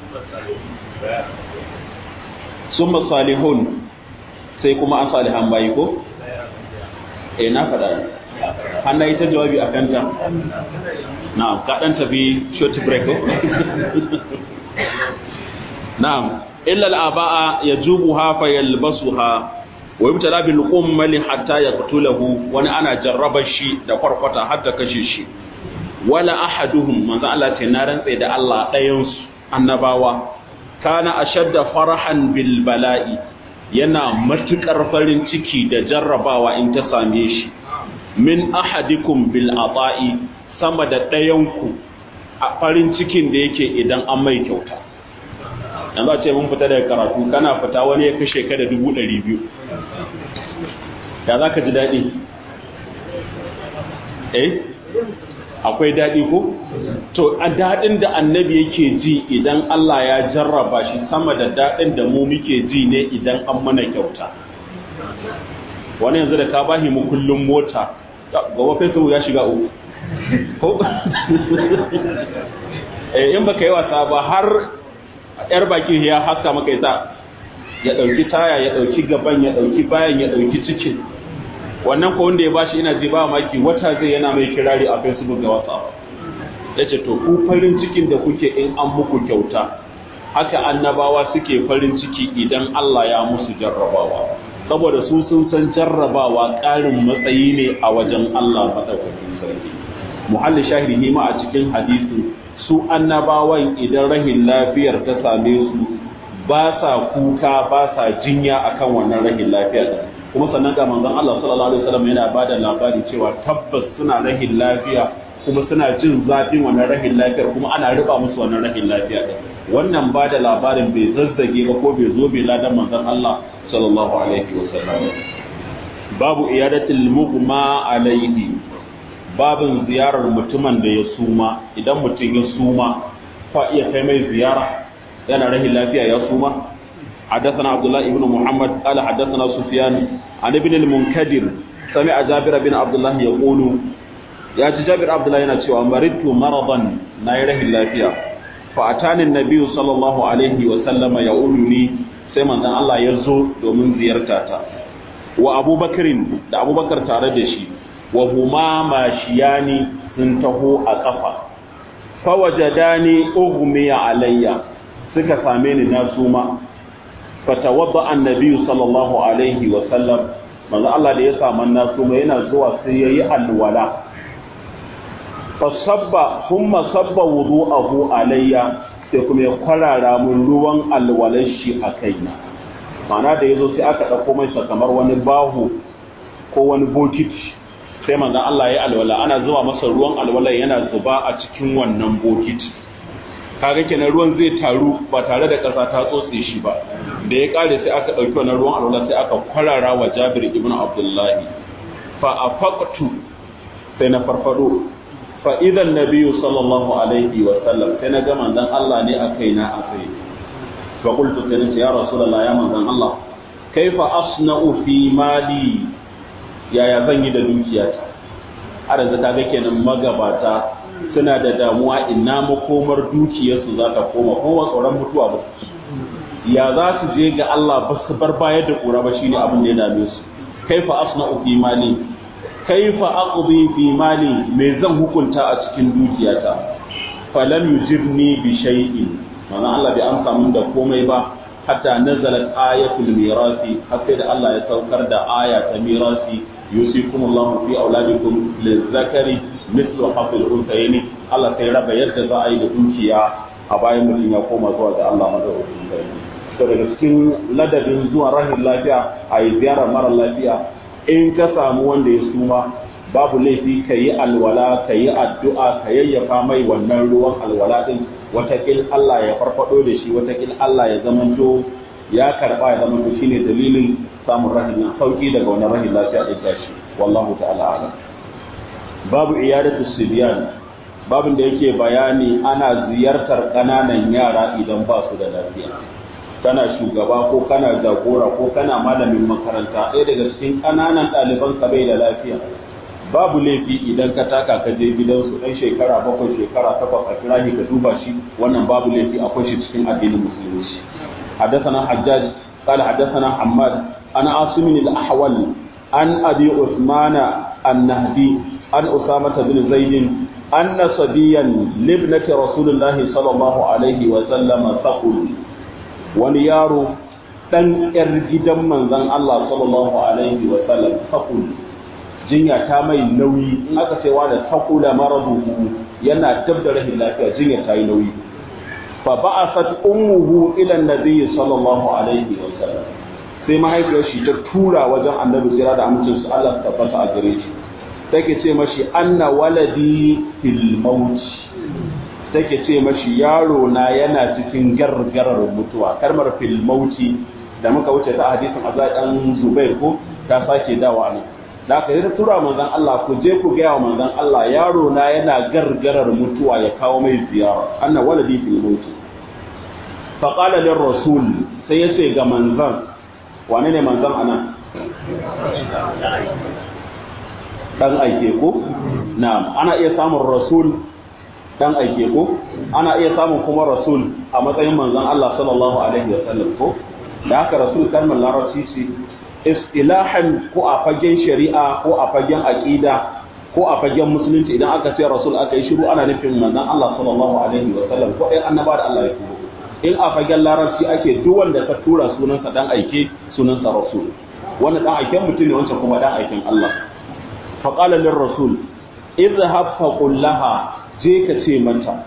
summa salihun sai kuma an salihan bayi ko eh na faɗa hannu yi ta jawabi a kanta na'am ka ɗan tafi short break ko na'am illa al'aba'a yajubuha fa yalbasuha wa yubtala bil ummali hatta yaqtulahu wani ana jarraba shi da kwarkwata har ta kashe shi wala ahaduhum manzo Allah ce na rantsa da Allah ɗayan su annabawa kana ashadda farahan bil bala'i yana matukar farin ciki da jarrabawa in ta same shi min ahadikum bil ata'i sama da ɗayanku a farin cikin da yake idan an mai kyauta yanzu a ce mun fita daga karatu kana fita wani ya kashe ka da dubu ɗari biyu ya za ka ji daɗi eh akwai daɗi ko to a daɗin da annabi yake ji idan Allah ya jarraba shi sama da daɗin da mu muke ji ne idan an mana kyauta wani yanzu da ka bashi mu kullum mota gaba fesu ya shiga uku ko eh in baka yi wasa ba har yar bakin ya haska maka yasa ya dauki taya ya dauki gaban ya dauki bayan ya dauki cikin wannan ko wanda ya bashi ina ji ba maki wata zai yana mai kirari a Facebook da WhatsApp yace to ku farin cikin da kuke in an muku kyauta haka annabawa suke farin ciki idan Allah ya musu jarrabawa saboda su sun san jarrabawa ƙarin matsayi ne a wajen Allah madaukakin sarki muhalli shahidi ma a cikin hadisin su annabawan idan rahin lafiyar ta same su ba sa kuka ba sa jinya akan wannan rahin lafiya kuma sannan ga manzon Allah sallallahu alaihi wasallam yana bada labari cewa tabbas suna rahin lafiya kuma suna jin zafin wannan rahin lafiyar kuma ana riba musu wannan rahin lafiya din wannan bada labarin bai zazzage ba ko bai zo bai ladan manzon Allah sallallahu alaihi wasallam babu iyadatul mughma alaihi babin ziyarar mutumin da ya suma idan mutum ya suma fa iya kai mai ziyara yana rahin lafiya ya suma حدثنا عبد الله بن محمد قال حدثنا سفيان عن ابن المنكدر سمع جابر بن عبد الله يقول يا جابر عبد الله yana cewa maridtu maradan na yi rahin lafiya fa atani annabi sallallahu alaihi wa sallama yauluni sai manzon Allah ya zo domin ziyarta ta wa abubakarin da abubakar tare da shi wa huma mashiyani sun taho a kafa fa wajadani ughmiya alayya suka same ni na suma fatawadda annabi sallallahu alaihi wa sallam manzo Allah da ya samu na suma yana zuwa sai yayi alwala fasabba kuma sabba wudu'ahu alayya sai kuma ya kwarara mun ruwan alwalar shi a kaina ma'ana da yazo sai aka dauko mai kamar wani bahu ko wani bokiti sai manzon Allah ya alwala ana zuwa masa ruwan alwala yana zuba a cikin wannan bokiti kaga kenan ruwan zai taru ba tare da ƙasa ta tsotse shi ba da ya kare sai aka ɗauki wannan ruwan alwala sai aka kwarara wa Jabir ibn Abdullahi fa afaqtu sai na farfado fa idan nabiyyu sallallahu alaihi wa sallam sai na ga manzon Allah ne a kaina a kai fa qultu sai nace ya rasulullah ya manzon Allah kaifa asna'u fi mali yaya zan yi da dukiyata har yanzu kaga kenan magabata suna da damuwa ina makomar dukiyarsu za ta koma kowa tsoron mutuwa ba ya za su je ga Allah ba su bar bayar da kura ba shine abin da ya dame su kaifa asna'u fi mali kaifa aqdi fi mali me zan hukunta a cikin dukiyata falam yujibni bi shay'in mana Allah bai amsa min da komai ba hatta nazalat ayatul mirasi har sai da Allah ya saukar da aya ta mirasi yusikumullahu fi auladikum lizakari mislu hafil untayni Allah sai raba yadda za a yi da dukiya a bayan mutum ya koma zuwa ga Allah madaukakin sarki to daga cikin ladabin zuwa rahin lafiya a yi ziyarar mara lafiya in ka samu wanda ya suma babu laifi ka yi alwala ka yi addu'a ka yayyafa mai wannan ruwan alwala din watakil Allah ya farfado da shi watakil Allah ya zamanto ya karba ya zamanto shine dalilin samun rahin sauki daga wannan rahin lafiya din tashi wallahu ta'ala alam babu iyadatu sibyan babin da yake bayani ana ziyartar ƙananan yara idan ba su da lafiya kana shugaba ko kana jagora ko kana malamin makaranta ɗaya daga cikin ƙananan ɗaliban ka bai da lafiya babu laifi idan ka taka ka je gidansu ɗan shekara bakwai shekara takwas a kira ka duba shi wannan babu laifi akwai shi cikin addinin musulunci حدثنا حجاج قال حدثنا حماد عن عاصم الأحول عن أبي عثمان النهدي عن أسامة بن زيد أن صبيا لابنة رسول الله صلى الله عليه وسلم ثقل ونيار dan ‘yar gidan manzan Allah sallallahu Alaihi wasallam takul jinya ta mai nauyi in aka cewa da takula maradu yana dab da rahin lafiya jinya ta yi nauyi fa ba'asat ummuhu ila annabi sallallahu alaihi wasallam sai mahaifiyar shi ta tura wajen annabi jira da amincin su Allah ta tabbata a gare shi take ce mashi anna waladi fil maut take ce mashi yaro na yana cikin gargarar mutuwa kalmar fil mauti da muka wuce ta hadisin Azai dan Zubair ko ta sake dawa ne da aka yi tura manzon Allah ku je ku gaya wa manzon Allah yaro na yana gargarar mutuwa ya kawo mai ziyara anna waladi fil mauti fa qala lir rasul sai yace ga manzon wane ne manzon anan dan aike ko na'am ana iya samun rasul dan aike ko ana iya samun kuma rasul a matsayin manzon Allah sallallahu alaihi wasallam ko da haka rasul kalmar larabci ce istilahan ko a fagen shari'a ko a fagen aqida ko a fagen musulunci idan aka ce rasul aka yi shiru ana nufin manzon Allah sallallahu alaihi wasallam ko ɗan annaba da Allah ya turo in a fagen larabci ake duk wanda ka tura sunansa dan aike sunansa rasul wannan dan aiken mutum ne wancan kuma dan aiken Allah فقال للرسول اذهب فقل لها je ka ce mata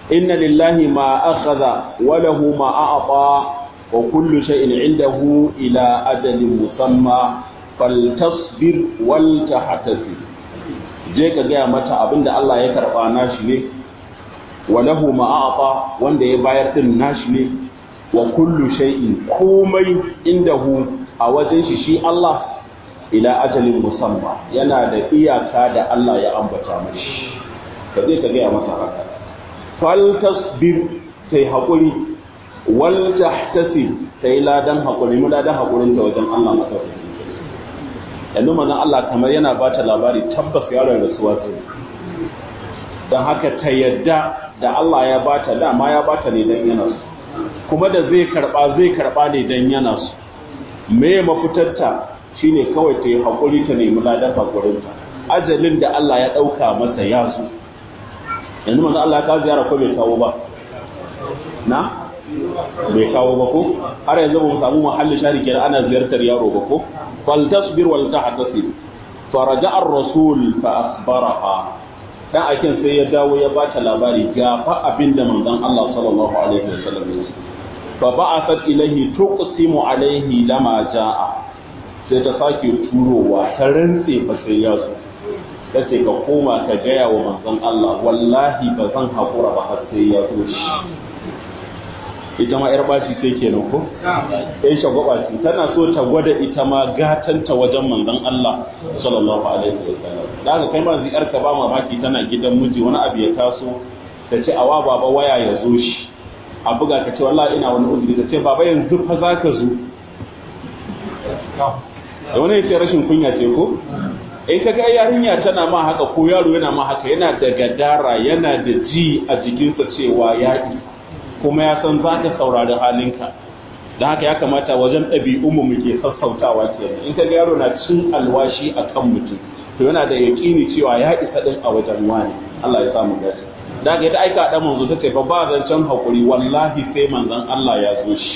inna lillahi ma akhadha wa lahu ma a'ta wa kullu shay'in 'indahu ila ajalin musamma faltasbir wal tahtasib je ka gaya mata abinda Allah ya karba nashi ne wa lahu ma a'ta wanda ya bayar din nashi ne wa kullu shay'in komai indahu a wajen shi shi Allah ila ajalin musamma yana da iyaka da Allah ya ambata mashi ka je ka gaya mata haka fal tasbir sai hakuri wal tahtasib sai ladan hakuri mu ladan hakurin ta wajen Allah madaukakin yanzu manzon Allah kamar yana ba ta labari tabbas yaron rasuwa sai dan haka ta yadda da Allah ya bata dama ya bata ne dan yana so kuma da zai karba zai karba ne dan yana so me mafitarta shine kawai ta yi haƙuri ta nemi ladan haƙurinta ajalin da Allah ya ɗauka masa ya zo yanzu manzo Allah ya kawo ziyara ko bai kawo ba na bai kawo ba ko har yanzu ba mu samu mahallin shari kenan ana ziyartar yaro ba ko fal tasbir wal tahtasib faraja ar-rasul fa akhbaraha dan akin sai ya dawo ya bata labari ga fa abinda manzon Allah sallallahu alaihi wasallam ya ce fa ba'athat ilayhi tuqsimu alaihi lama jaa sai ta sake turowa ta rantse fa sai ya zo ta ce ka koma ka gaya wa manzon Allah wallahi ba zan haƙura ba har sai ya zo shi ita ma 'yar baci sai kenan ko ɗan shagwaba ce tana so ta gwada ita ma gatanta wajen manzon Allah sallallahu alaihi wa sallam da haka kai ma ziyar ka ba mamaki tana gidan miji wani abu ya taso ta ce awa baba waya ya zo shi a buga ka ce wallahi ina wani uzuri ta ce baba yanzu fa za ka zo da wani yake rashin kunya ce ko in ka ga yarinya tana ma haka ko yaro yana ma haka yana da gadara yana da ji a jikinsa cewa yaƙi kuma ya san za ka saurari halinka don haka ya kamata wajen ɗabi'unmu muke sassautawa kenan in ka ga yaro na cin alwashi a kan mutum to yana da yaƙini cewa ya isa ɗin a wajen wani Allah ya samu gashi da haka ita aika ɗan manzo ta ce fa ba zancen haƙuri wallahi sai manzon Allah ya zo shi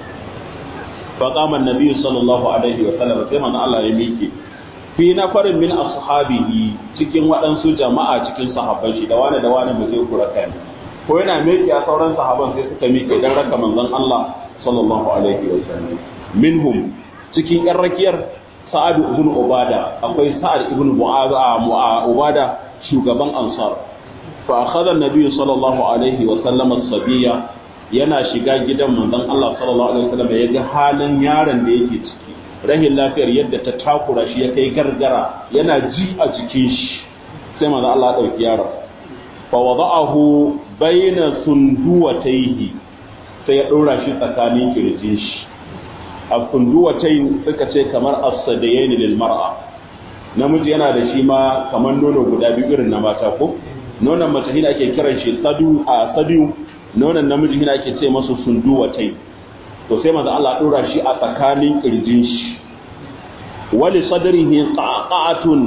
فقام النبي صلى الله عليه وسلم sai manzo Allah ya miƙe fi nafarin min ashabihi cikin waɗansu jama'a cikin sahabban shi da wani da wani mu je kura kai ko yana miƙe a sauran sahabban sai suka miƙe dan raka manzon Allah sallallahu alaihi wasallam minhum cikin ƴan rakiyar Sa'ad ibn Ubada akwai Sa'ad ibn Ubada shugaban Ansar fa akhadha an-nabi sallallahu alaihi wasallam as-sabiyya yana shiga gidan manzon Allah sallallahu alaihi wasallam ya ga halin yaron da yake ciki rahin lafiyar yadda ta takura shi ya kai gargara yana ji a jikin shi sai manzon Allah ya dauki yaron fa wada'ahu baina sunduwatayhi sai ya dora shi tsakanin kirjin shi a sunduwatayn suka ce kamar as-sadayain lil mar'a namiji yana da shi ma kamar nono guda biyu irin na mata ko nonon mace hina ake kiran shi sadu a sadu nonon namiji hina ake ce masu sunduwatai to sai manzo Allah dora shi a tsakanin kirjin shi wali sadrihi qaqatun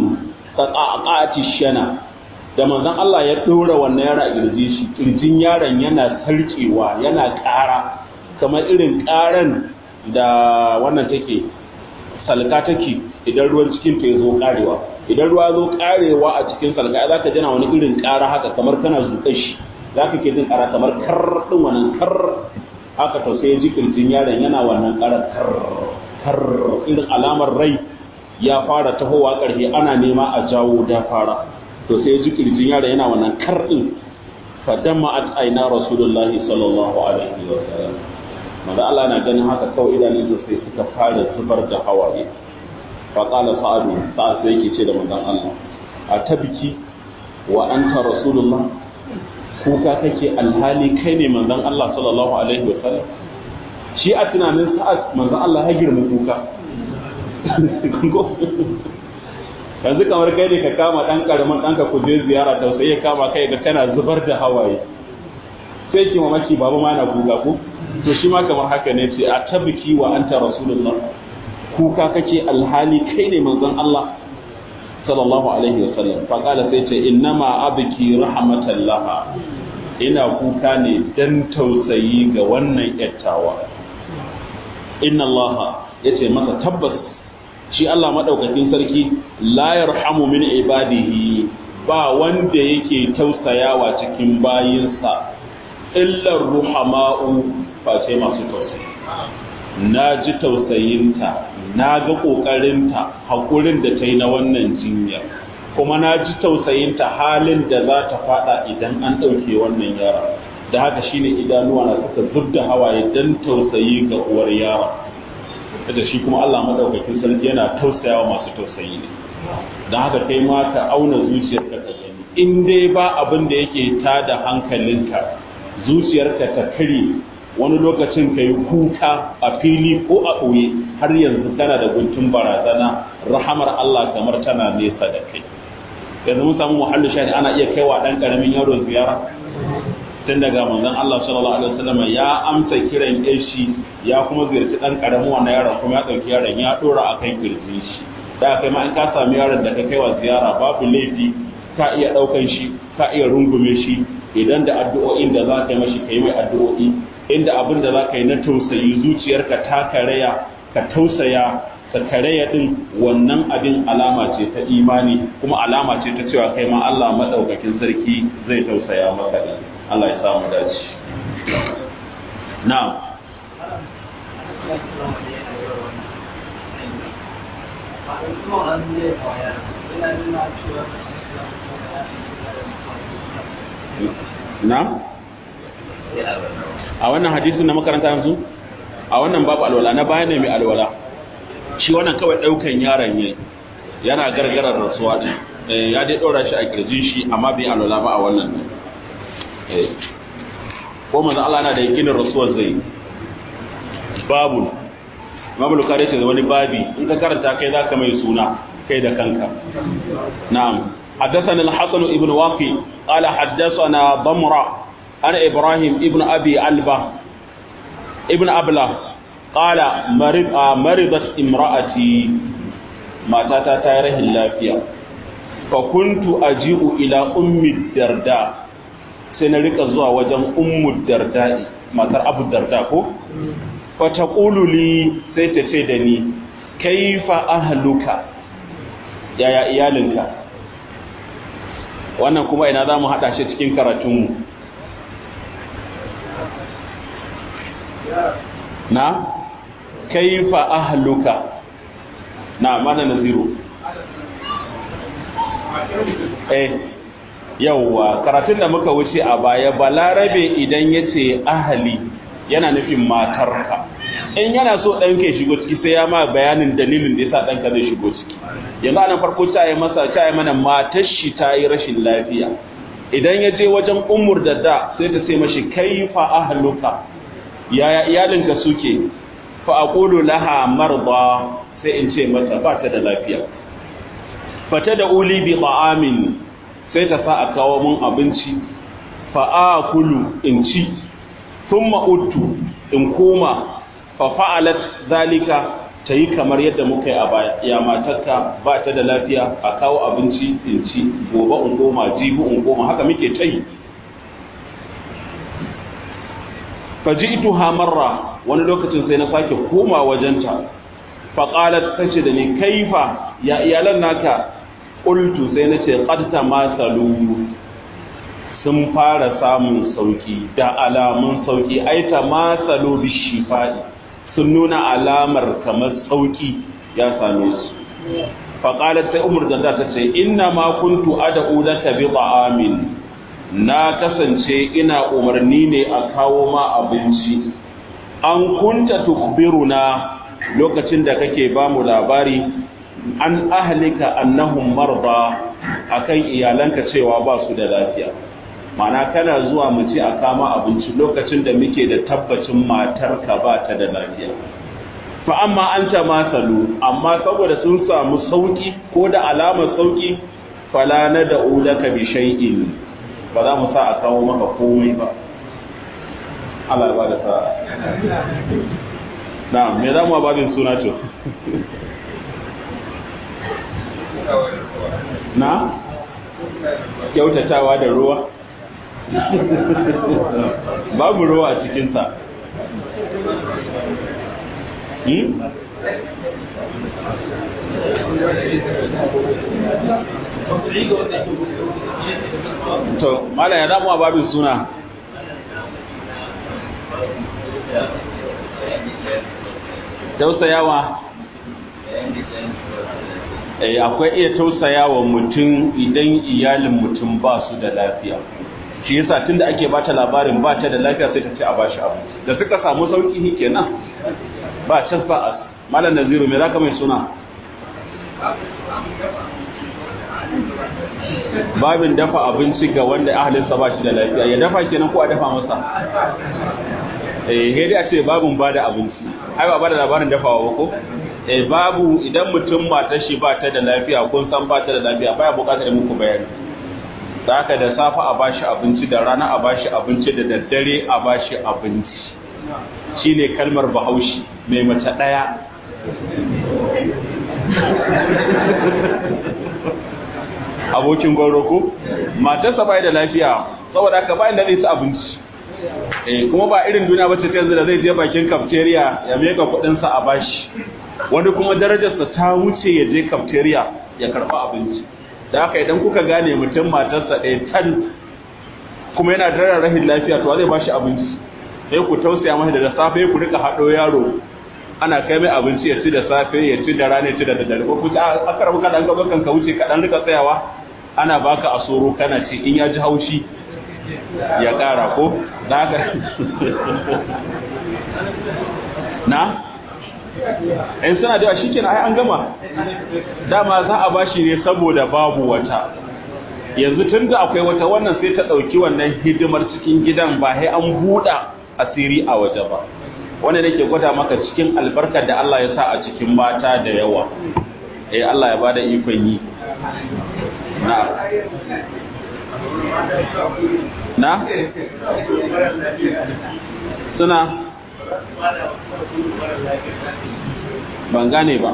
qaqati shana da manzon Allah ya dora wannan yara a kirjin shi kirjin yaron yana sarkewa yana ƙara kamar irin ƙaran da wannan take salka take idan ruwan cikin ta zo karewa idan ruwa zo karewa a cikin salka za ka jana wani irin ƙara haka kamar kana zuƙa shi za ka ke jin ƙara kamar kar ɗin wannan kar haka to sai ji kirjin yaron yana wannan ƙara kar kar irin alamar rai ya fara tahowa ƙarfe ana nema a jawo da fara to sai ji kirjin yaron yana wannan kar ɗin fa damma at aina rasulullahi sallallahu alaihi wa sallam manzo Allah na ganin haka kawai idanun sai suka fara zubar da hawaye fa qala sa'adu sa'ad sai yake ce da manzon Allah a tabiki wa anta rasulullah kuka kake alhali kai ne manzon Allah sallallahu alaihi wa sallam shi a tunanin sa'ad manzon Allah ya girma kuka yanzu kamar kai ne ka kama dan karamin ɗanka ku je ziyara tausayi ya kama kai ga kana zubar da hawaye sai ki mamaki babu ma na kuka ku to shi ma kamar haka ne ce a tabiki wa anta rasulullah kuka kake alhali kai ne manzon Allah sallallahu alaihi wasallam fa kala sai ce innama abki rahmatallah ina kuka ne dan tausayi ga wannan yattawa inna Allah yace masa tabbas shi Allah madaukakin sarki la yarhamu min ibadihi ba wanda yake tausayawa cikin bayinsa illar ruhama'u face masu tausayi na ji tausayinta na ga ƙoƙarinta haƙurin da ta yi na wannan jinya kuma na ji tausayinta halin da za ta faɗa idan an ɗauke wannan yara da haka shine idanuwa na suka zub da hawaye don tausayi ga uwar yara da shi kuma Allah maɗaukakin sarki yana tausayawa masu tausayi ne don haka kai ma ka auna zuciyarka ka gani in dai ba abin da yake tada hankalinka zuciyarka ta kare wani lokacin ka yi kuka a fili ko a ɓoye har yanzu kana da guntun barazana rahamar Allah kamar tana nesa da kai yanzu mun samu muhallu shahid ana iya kaiwa ɗan ƙaramin yaro ziyara tun daga manzon Allah sallallahu alaihi wasallam ya amsa kiran shi ya kuma ziyarci ɗan ƙaramin wannan yaron kuma ya ɗauki yaron ya ɗora a kan kirjin shi da kai ma in ka sami yaron da ka kaiwa ziyara babu laifi ka iya ɗaukan shi ka iya rungume shi idan da addu'o'in da za ka yi mashi ka yi mai addu'o'i inda abin da za ka yi na tausayi zuciyarka ta karaya ka tausaya ka karaya din wannan abin alama ce ta imani kuma alama ce ta cewa kai ma Allah madaukakin sarki zai tausaya maka din Allah ya samu dace na'am na'am a wannan hadisin na makaranta yanzu a wannan babu alwala na baya ne mai alwala shi wannan kawai daukan yaron ne yana gargarar rasuwa ne ya dai dora shi a kirjin shi amma bai alwala ba a wannan ko manzo Allah na da yakinin rasuwar zai babu Imam Bukhari ce wani babi in ka karanta kai zaka mai suna kai da kanka na'am حدثنا الحسن ابن واقي قال حدثنا ضمرة أنا إبراهيم ابن أبي علبة ابن أبلة قال مرض مرضت امرأتي ما تاتا تاره اللافية فكنت أجيء إلى أم الدرداء سنريك الزوا وجن أم الدرداء ما تر أبو الدرداء كو فتقول لي سيتسيدني كيف أهلك يا يا إيالنك wannan kuma ina za mu haɗa shi cikin karatunmu na kaifa ahluka na mana naziru eh yauwa karatun da muka wuce a baya balarabe idan ya ce ahali yana nufin matarka in yana so ɗanka ya shigo ciki sai ya ma bayanin dalilin da ya sa ɗanka zai shigo ciki yanzu anan farko ta yi masa ta yi mana matar shi ta yi rashin lafiya idan ya je wajen umur da da sai ta ce mashi kaifa ahluka yaya iyalinka suke fa aqulu laha marda sai in ce mata ba ta da lafiya fata da uli bi ta'amin sai ta sa a kawo mun abinci fa akulu in ci thumma uttu in koma fa fa'alat zalika ta yi kamar yadda muka yi a baya ya matarka ba ta da lafiya a kawo abinci in ci gobe in goma jibi in goma haka muke ta yi faji'tuha marra wani lokacin sai na sake koma wajenta fa qalat tace da ni kaifa ya iyalan naka qultu sai nace qad tamasalu sun fara samun sauki da alamun sauki ai tamasalu bishifai sun nuna alamar kamar sauki ya same su fa qalat sai umar da ta ce inna ma kuntu ad'u laka bi ta'amin na kasance ina umarni ne a kawo ma abinci an kunta tukbiruna lokacin da kake ba mu labari an ahlika annahum marda akan iyalanka cewa ba su da lafiya mana kana zuwa mu ci a kama abinci lokacin da muke da tabbacin matarka ba ta da lafiya fa amma an ta masalu amma saboda sun samu sauki ko da alamar sauki fala na da ulaka bi shay'in ba za mu sa a kawo maka komai ba Allah ba da sa na me za mu babin suna to na kyautatawa da ruwa babu ruwa a cikinsa hmm? to mala ya damu a babin suna tausayawa eh akwai iya tausayawa mutum idan iyalin mutum ba su da lafiya shi yasa tunda ake bata labarin ba ta da lafiya sai ta ce a bashi abu da suka samu sauki kenan ba can ba a malam naziru me zaka mai suna babin dafa abinci ga wanda ahalinsa ba shi da lafiya ya dafa kenan ko a dafa masa eh dai a ce babin ba da abinci ai ba ba da labarin dafawa ba ko eh babu idan mutum matar shi ba ta da lafiya kun san ba ta da lafiya baya bukatar muku bayani da haka da safa a bashi abinci da rana a bashi abinci da daddare a bashi abinci shine kalmar bahaushe mai mace daya abokin gwauro ko matarsa bai da lafiya saboda haka bayan da zai ci abinci eh kuma ba irin duniya bace ta yanzu da zai je bakin cafeteria ya meka kudin sa a bashi wani kuma darajarsa ta wuce ya je cafeteria ya karba abinci da haka idan kuka gane mutum matarsa ɗaya tan kuma yana da rahin lafiya to zai bashi abinci sai ku tausaya masa da safe ku rika haɗo yaro ana kai mai abinci ya ci da safe ya ci da rana ya ci da daddare ko kusa aka rabu kaɗan gaba kan ka wuce kaɗan rika tsayawa ana baka a soro kana ci in ya ji haushi ya ƙara ko da haka na in suna da shi kenan ai an gama dama za a bashi ne saboda babu wata yanzu tun da akwai wata wannan sai ta ɗauki wannan hidimar cikin gidan ba sai an buɗa asiri a waje ba wanda nake gwada maka cikin albarkar da Allah ya sa a cikin mata da yawa eh Allah ya bada ikon yi na na suna ban gane ba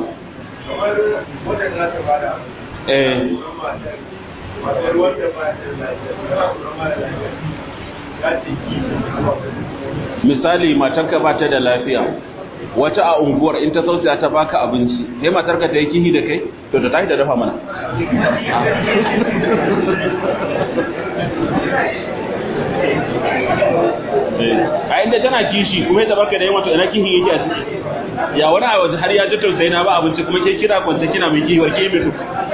eh misali matarka ba ta da lafiya wata a unguwar in ta sauta ta baka abinci sai matarka ta yi kihi da kai to ta tashi da dafa mana a inda tana kishi kuma ya baka da yawa to ina kihi yake a ciki ya wani a waje har ya ji tausayi na ba abinci kuma ke kira kwance kina mai kihi wa ke mutu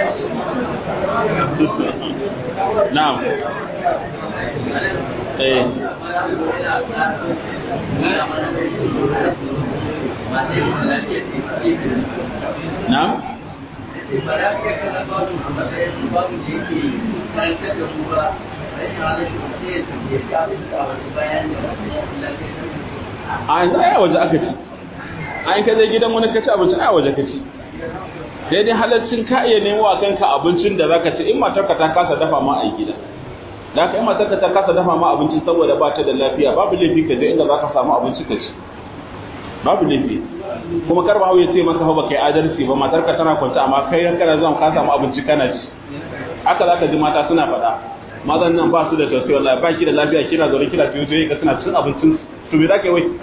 na'am eh na'am a yanzu a waje aka ci a yin kaje gidan wani kaci abinci a waje ka ci daidai halaccin ka iya nemo a kanka abincin da zaka ci in matarka ta kasa dafa ma a gida da ka yi matarka ta kasa dafa ma abinci saboda ba ta da lafiya babu laifi ka je inda zaka samu abinci ka ci babu laifi kuma karba hau ya ce maka hau ba kai adalci ba matarka tana kwance amma kai kana zuwa ka samu abinci kana ci haka zaka ji mata suna faɗa mazan nan ba su da tausayi wallahi ba ki da lafiya kina zaune kina fiye to ka suna cin abincin to me zaka yi wai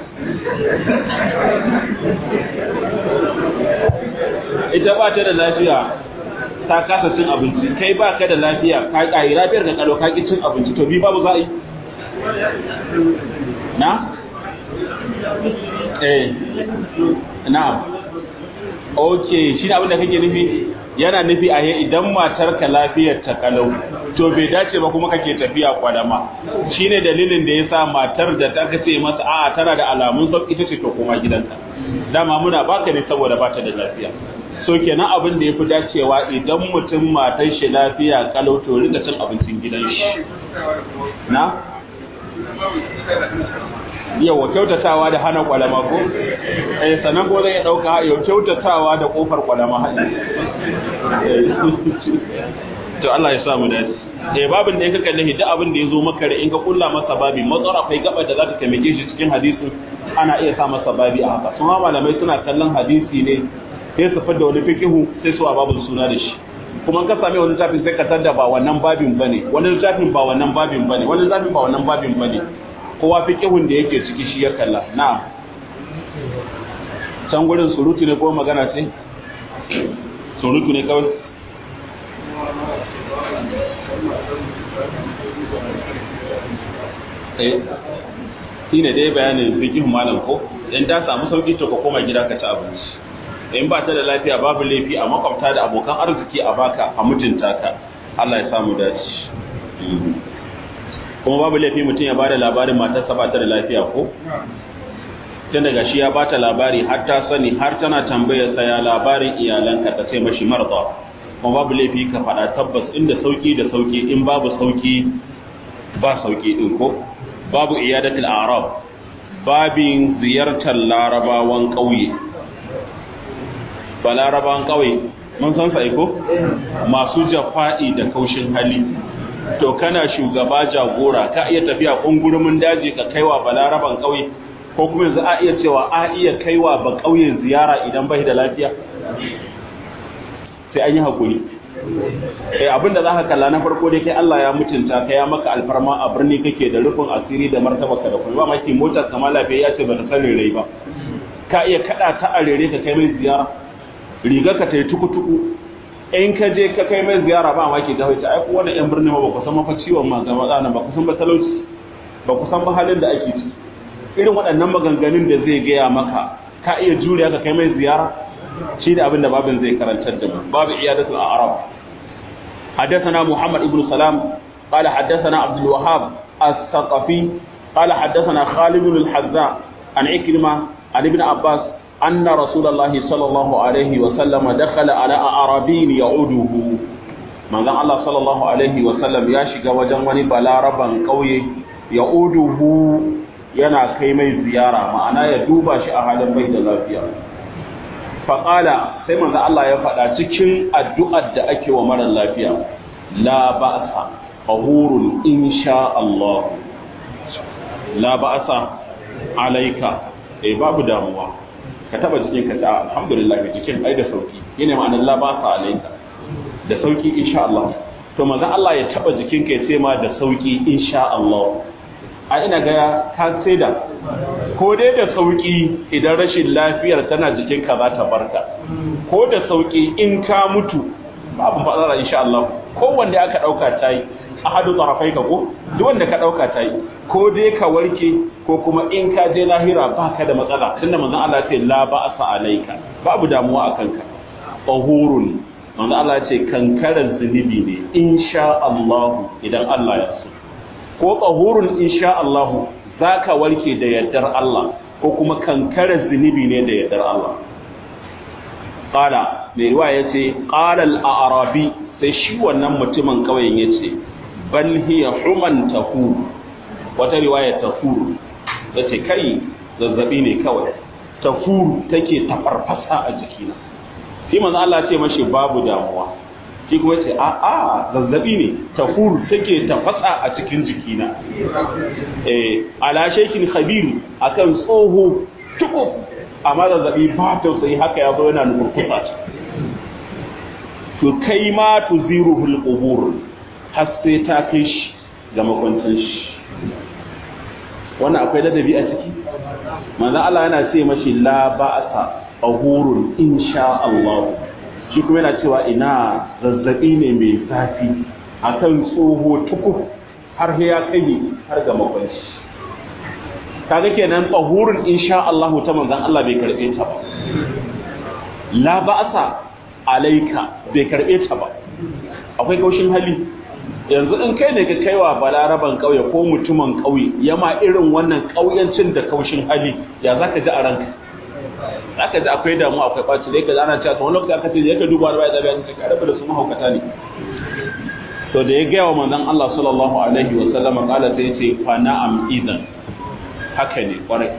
ita ba ta da lafiya ta kasa cin abinci kai ba ka da lafiya ka ƙari lafiyar ka kalo ka ki cin abinci to bi babu za a yi na eh na okay shi ne abin da kake nufi yana nufi a yi idan matar ka lafiyar ta kalau to bai dace ba kuma kake tafiya kwadama shine dalilin da yasa matar da ta kace masa a'a tana da alamun sauki ita ce to kuma gidanka dama muna baka ne saboda bata da lafiya so kenan abin da yafi dacewa idan mutum matar shi lafiya kalau to rika cin abincin gidan shi na yawa kyautatawa da hana kwalama ko eh sanan ko zai dauka yau kyautatawa da kofar kwalama hadi to Allah ya sa mu dace eh babin da yake kalle duk abin da yazo maka in ka kulla masa babi matsara akwai gaba da za ta taimake shi cikin hadisin ana iya sa masa babi a haka kuma malamai suna kallon hadisi ne sai su fada wani fikihu sai su a babin suna da shi kuma ka same wani littafin sai ka tada ba wannan babin bane wani littafin ba wannan babin bane wani littafin ba wannan babin bane kowa fikihun da yake ciki shi ya kalla na'am can gurin surutu ne ko magana ce surutu ne kawai eh shi ne dai bayanin fikin malam ko in ta samu sauki to ka koma gida ka ci abinci in ba ta da lafiya babu laifi a makwabta da abokan arziki a baka a mutunta ka Allah ya samu dace kuma babu laifi mutum ya bada labarin matarsa ba ta da lafiya ko tun daga shi ya bata labari har ta sani har tana tambayar sa ya labarin iyalanka ta sai mashi marza kuma babu laifi ka faɗa tabbas inda sauki da sauki in babu sauki ba sauki din ko babu iyadatul arab babin ziyartar larabawan ƙauye ba larabawan ƙauye mun san sa ko masu jafa'i da kaushin hali to kana shugaba jagora ka iya tafiya kungurumin daji ka kaiwa balaraban ƙauye ko kuma yanzu a iya cewa a iya kaiwa ba ƙauyen ziyara idan bai da lafiya sai an yi haƙuri eh abinda za ka kalla na farko dai kai Allah ya mutunta ka ya maka alfarma a birni kake da rufin asiri da martabaka da kuma maki motar kama lafiya ya ce ba ta san rere ba ka iya kada ta a rere ka kai mai ziyara riga ka tayi tuku-tuku in ka je ka kai mai ziyara ba maki da hoita ai ko wannan yan birni ba ku san mafa ciwon ma ga matsana ba ku san ba talauci ba ku san ba halin da ake ciki irin waɗannan maganganun da zai gaya maka ka iya juriya ka kai mai ziyara shi da abin da babin zai karantar da mu babu iyadatul a'rab حدثنا محمد بن سلام قال حدثنا عبد الوهاب الثقفي قال حدثنا خالد بن الحذاء عن عكرمة عن ابن عباس أن رسول الله صلى الله عليه وسلم دخل على أعرابي يعوده من الله صلى الله عليه وسلم ياشق وجن وني بلاربا قوي يعوده yana kai mai ziyara ma'ana ya duba shi a halin bai da lafiya faƙala sai manzo Allah ya faɗa cikin addu'ar da ake wa mara lafiya la ba'sa tahurun insha Allah la ba'sa alaika eh babu damuwa ka taba jikin ka ta alhamdulillah jikin ai da sauki yana ma'anar la ba'sa alaika da sauki insha Allah to manzo Allah ya taba jikin ka ya ce ma da sauki insha Allah a ina ga ka sai da ko dai da sauki idan rashin lafiyar tana jikinka za ta barka ko da sauki in ka mutu babu matsala insha Allah ko wanda aka dauka ta yi a hadu tsarafai ka ko duk wanda ka dauka ta yi ko dai ka warke ko kuma in ka je lahira baka da matsala tunda manzon Allah ce la ba'sa alaika babu damuwa akan ka tahurun manzon Allah ce kankaran zunubi ne insha Allah idan Allah ya so ko tsahurun insha Allah za ka warke da yardar Allah ko kuma kankarar zunubi ne da yardar Allah ƙala mai ruwa ya ce ƙalal a arabi sai shi wannan mutumin ƙauyen ya ce bal hiya human tafu wata riwaya tafuru da ce kai zazzabi ne kawai tafuru take tafarfasa a jikina shi manzo Allah ce mashi babu damuwa shi kuma ce a a zazzabi ne tafur take tafasa a cikin jikina eh ala shekin khabiru akan tsoho tuku amma zazzabi ba tausayi haka ya zo yana nukurkusa to kai ma tuziruhul qubur har sai ta kai shi ga makwancin shi wannan akwai ladabi a ciki manzo Allah yana ce mashi la ba'sa ahurun insha Allah shi kuma yana cewa ina zazzabi ne mai zafi akan tsoho tukur har ya kai har ga makwanci kaga kenan tahurun insha Allah ta manzon Allah bai karbe ta ba la ba'sa alaika bai karbe ta ba akwai kaushin hali yanzu in kai ne ka kaiwa balaraban kauye ko mutumin kauye yama irin wannan kauyancin da kaushin hali ya zaka ji a ranka zaka ji akwai damu akwai ɓaci da yake ana cewa wani lokaci aka ce yake duba da bai da bayan cikin arabu da su mahaukata ne to da ya gaya wa manzon Allah sallallahu alaihi wa sallam kala sai ce fa na'am idan haka ne kwarai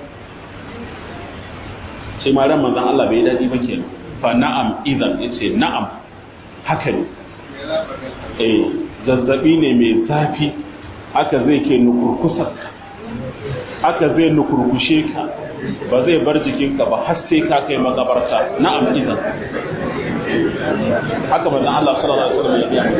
sai ma ran manzon Allah bai dadi ba kenan fa na'am idan yace na'am haka ne eh zazzabi ne mai zafi haka zai ke nukurkusar haka zai nukurkushe ka ba zai bar jikinka ba har sai ka kai magabarta na'am idan haka manzon Allah sallallahu alaihi wasallam ya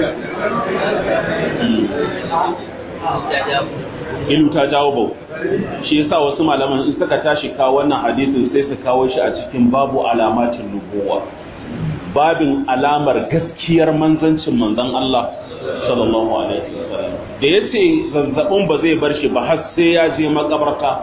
yi ilu ta jawo bau shi yasa wasu malaman in suka tashi kawo wannan hadisin sai su kawo shi a cikin babu alamatin nubuwa babin alamar gaskiyar manzancin manzon Allah sallallahu alaihi wasallam da yace zazzabin ba zai bar shi ba har sai ya je makabarta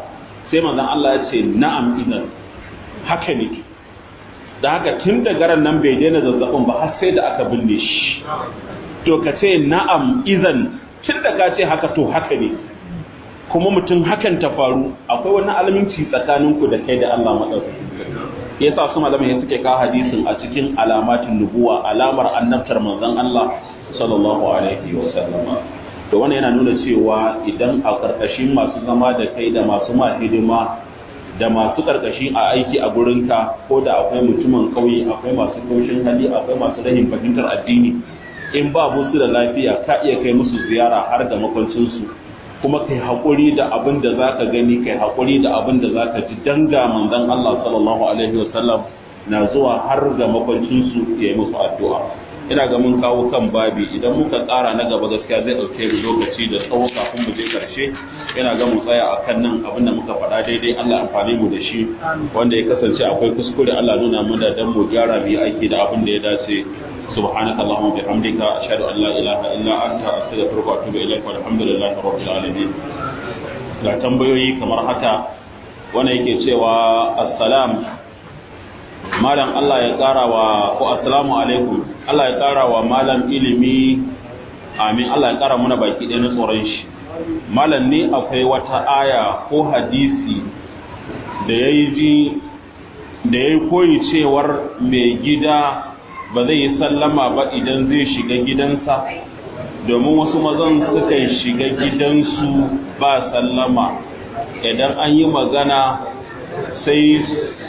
sai manzon Allah ya ce na'am idan haka ne da haka tun da garan nan bai daina zazzabin ba har sai da aka binne shi to ka ce na'am idan tun da ka ce haka to haka ne kuma mutum hakan ta faru akwai wani alaminci tsakaninku da kai da Allah maɗaukaki ya sa su malamai suke kawo hadisin a cikin alamatin nubuwa alamar annabtar manzon Allah sallallahu alaihi wa sallama to wannan yana nuna cewa idan a karkashin masu zama da kai da masu ma hidima da masu karkashi a aiki a gurinka ko da akwai mutumin kauye akwai masu kaushin hali akwai masu rahin fahimtar addini in ba musu da lafiya ka iya kai musu ziyara har da makwancinsu kuma kai haƙuri da abin da za ka gani kai haƙuri da abin da za ka ji danga manzon Allah sallallahu alaihi wasallam na zuwa har ga makwancinsu ya yi musu addu'a ina ga mun kawo kan babi idan muka tsara na gaba gaskiya zai ɗauke mu lokaci da tsawo kafin mu je ƙarshe ina ga mu tsaya akan nan abin da muka faɗa daidai Allah amfani mu da shi wanda ya kasance akwai kuskure Allah nuna mu da dan mu gyara mu yi aiki da abin da ya dace سبحانك اللهم وبحمدك أشهد أن لا إله إلا أنت أستغفرك وأتوب إليك والحمد لله رب العالمين ga tambayoyi kamar haka wanda yake cewa assalam malam Allah ya ƙara wa ko assalamu alaikum Allah ya ƙara wa malam ilimi amin Allah ya ƙara muna baki ɗaya na tsoron shi malam ne akwai wata aya ko hadisi da ya yi ji da ya yi koyi cewar mai gida ba zai yi sallama ba idan zai shiga gidansa domin wasu mazan sukan shiga gidansu ba sallama idan an yi magana sai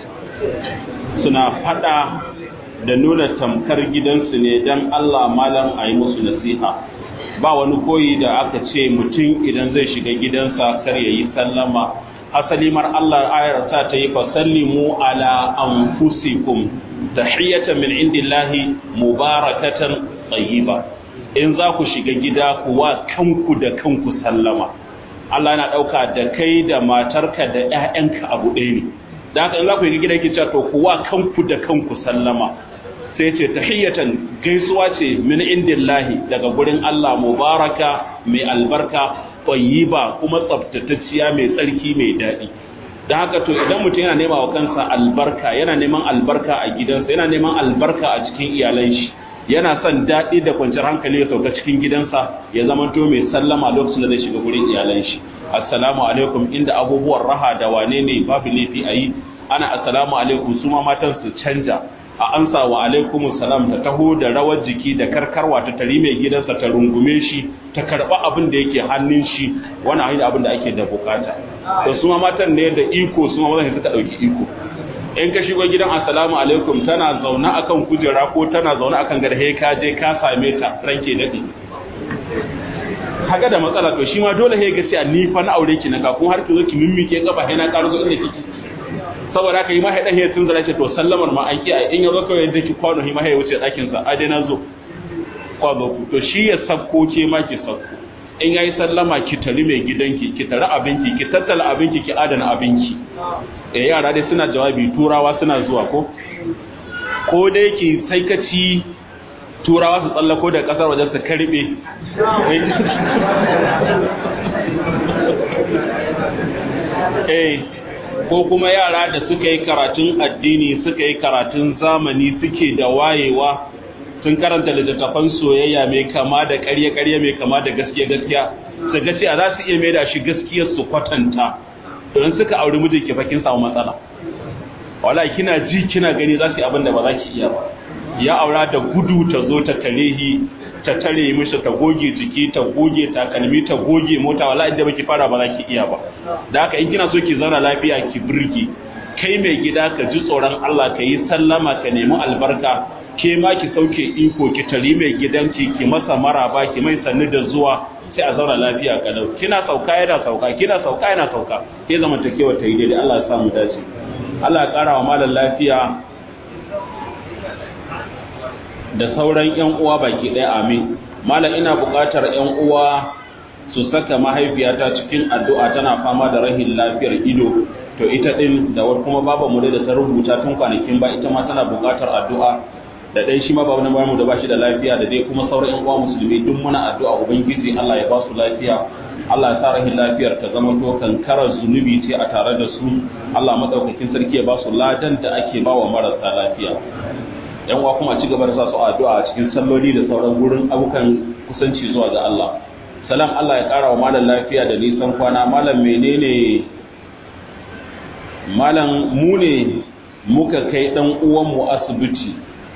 suna fada da nuna tamkar gidansu ne don Allah malam a yi musu nasiha ba wani koyi da aka ce mutum idan zai shiga gidansa kar ya yi sallama asali mar Allah ayar ta ta yi fasallimu ala anfusikum tahiyatan min indillahi mubarakatan tayyiba in za ku shiga gida ku wa kanku da kanku sallama Allah yana dauka da kai da matarka da ƴaƴanka abu ɗaya ne da haka in za ku yi gida ki to ku wa kanku da kanku sallama sai ce tahiyatan gaisuwa ce min indillahi daga gurin Allah mubaraka mai albarka tayyiba kuma tsaftatacciya mai tsarki mai daɗi da haka to idan mutum yana nema wa kansa albarka yana neman albarka a gidansa yana neman albarka a cikin iyalan shi yana son daɗi da kwanciyar hankali ya sauka cikin gidansa ya zama to mai sallama lokacin da zai shiga gurin iyalan shi assalamu alaikum inda abubuwan raha da wane ne babu laifi a yi ana assalamu alaikum su ma matan su canja a ansa wa alaikumus salam ta taho da rawar jiki da karkarwa ta tari mai gidansa ta rungume shi ta karba abin da yake hannun shi wani hanyar abin da ake da bukata to su ma matan ne da iko su ma mazan suka dauki iko in ka shigo gidan assalamu alaikum tana zaune akan kujera ko tana zaune akan garhe ka je ka same ta ranke dade kaga da matsala to shi ma dole he ga sai ni fa na aure ki na ka kun har ki zo ki mimmike gaba he na karo zo inda kike saboda haka yi ma haɗa ya tunzara ce to sallamar ma an kiyaye in ya zo kawai yadda ki kwano yi ma ya wuce ɗakin sa a dai na zo kwano ku to shi ya sabko ke ma ki sabko in yayi sallama ki tari mai gidanki ki tari abinki ki tattala abinki ki adana abinki eh yara dai suna jawabi turawa suna zuwa ko ko dai ki sai ka ci turawa su tsallako da kasar wajen su karbe eh ko kuma yara da suka yi karatun addini suka yi karatun zamani suke da wayewa sun karanta littattafan soyayya mai kama da ƙarya-ƙarya mai kama da gaskiya-gaskiya su ga cewa za su iya mai da shi gaskiyar su kwatanta don suka auri mijin ki fakin samu matsala wala kina ji kina gani za su yi abin da ba za ki iya ba ya aura da gudu ta zo ta tarehi ta tare mishi ta goge jiki ta goge takalmi ta goge mota wala inda baki fara ba za ki iya ba da haka in kina so ki zauna lafiya ki birki kai mai gida ka ji tsoron Allah ka yi sallama ka nemi albarka ke ma ki sauke iko ki tari mai gidanki ki masa maraba ki mai sannu da zuwa sai a zauna lafiya kalau kina sauka yana sauka kina sauka yana sauka ke zamantakewa ta yi daidai Allah ya sa mu dace Allah ya kara wa malam lafiya da sauran ‘yan uwa baki ɗaya amin. Malam ina buƙatar ‘yan uwa su saka mahaifiyata cikin addu'a tana fama da rahin lafiyar ido, to ita ɗin da kuma baba mu da ta rubuta tun kwanakin ba ita ma tana buƙatar addu'a da ɗai shi ma babu na bamu da ba shi da lafiya da dai kuma sauran ‘yan uwa musulmi duk muna addu'a Ubangiji Allah ya ba su lafiya Allah ya sa rahin lafiyar ta zama to kankarar zunubi ce a tare da su Allah madaukakin sarki ya ba su ladan da ake ba wa marasa lafiya yan uwa kuma ci gaba da sa su addu'a a cikin salloli da sauran gurin abukan kusanci zuwa ga Allah salam Allah ya kara wa malam lafiya da nisan kwana malam menene malam mu ne muka kai dan uwanmu asibiti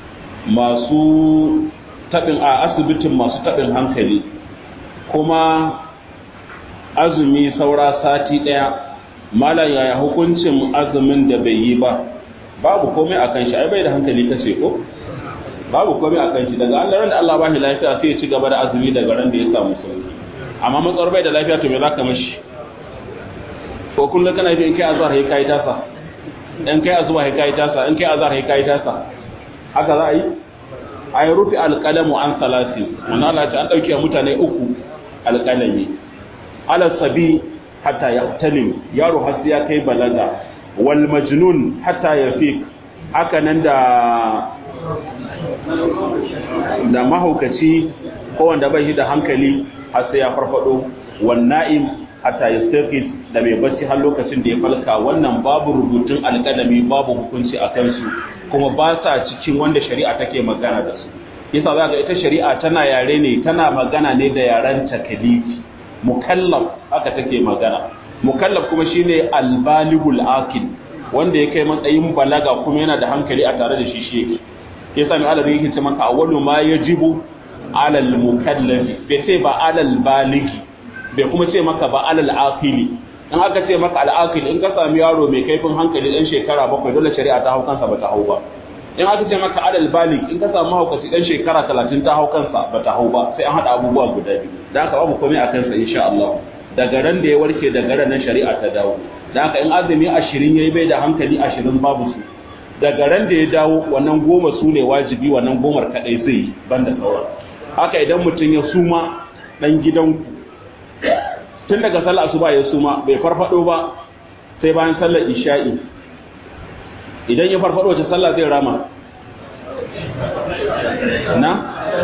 masu tabin a asibitin masu tabin hankali kuma azumi saura sati daya malam yaya hukuncin azumin da bai yi ba babu komai akan shi ai bai da hankali kace ko babu komai akan shi daga Allah da Allah ba shi lafiya sai ya ci gaba da azumi daga ran da ya samu sauki amma matsar bai da lafiya to me zaka mashi ko kullum kana yi in kai azhar sai kai tasa in kai azuba sai kai tasa in kai azhar sai kai tasa haka za a yi ay rufi alqalamu an salasi wannan Allah ta an dauke mutane uku alqalami ala sabi hatta yahtalim yaro har ya kai balaga wal majnun hatta yafiq haka nan da da mahaukaci ko wanda bai shi da hankali har sai ya farfado wan na'im hatta yastaqis da mai bacci har lokacin da ya falka wannan babu rubutun alƙalami babu hukunci a kansu kuma ba sa cikin wanda shari'a take magana da su yasa za ga ita shari'a tana yare ne tana magana ne da yaren takalifi mukallaf haka take magana mukallaf kuma shine albaligul akil wanda ya kai matsayin balaga kuma yana da hankali a tare da shi shi yake yasa mai alabi yake ce maka awwalu ma yajibu alal mukallafi bai ce ba alal baligi bai kuma ce maka ba alal aqili in aka ce maka al aqil in ka sami yaro mai kaifin hankali dan shekara bakwai dole shari'a ta hau kansa ba ta hau ba in aka ce maka alal balig in ka samu haukaci dan shekara 30 ta hau kansa ba ta hau ba sai an hada abubuwa guda biyu dan haka babu komai a kansa insha Allah daga ran da ya warke daga ran nan shari'a ta dawo dan haka in azumi 20 yayi bai da hankali 20 babu su daga ran da ya dawo wannan goma su ne wajibi wannan gomar kadai zai yi banda sauran haka idan mutum ya suma dan gidanku tun daga sallar asuba ya suma bai farfado ba sai bayan sallar isha'i idan ya farfado wace sallah zai rama na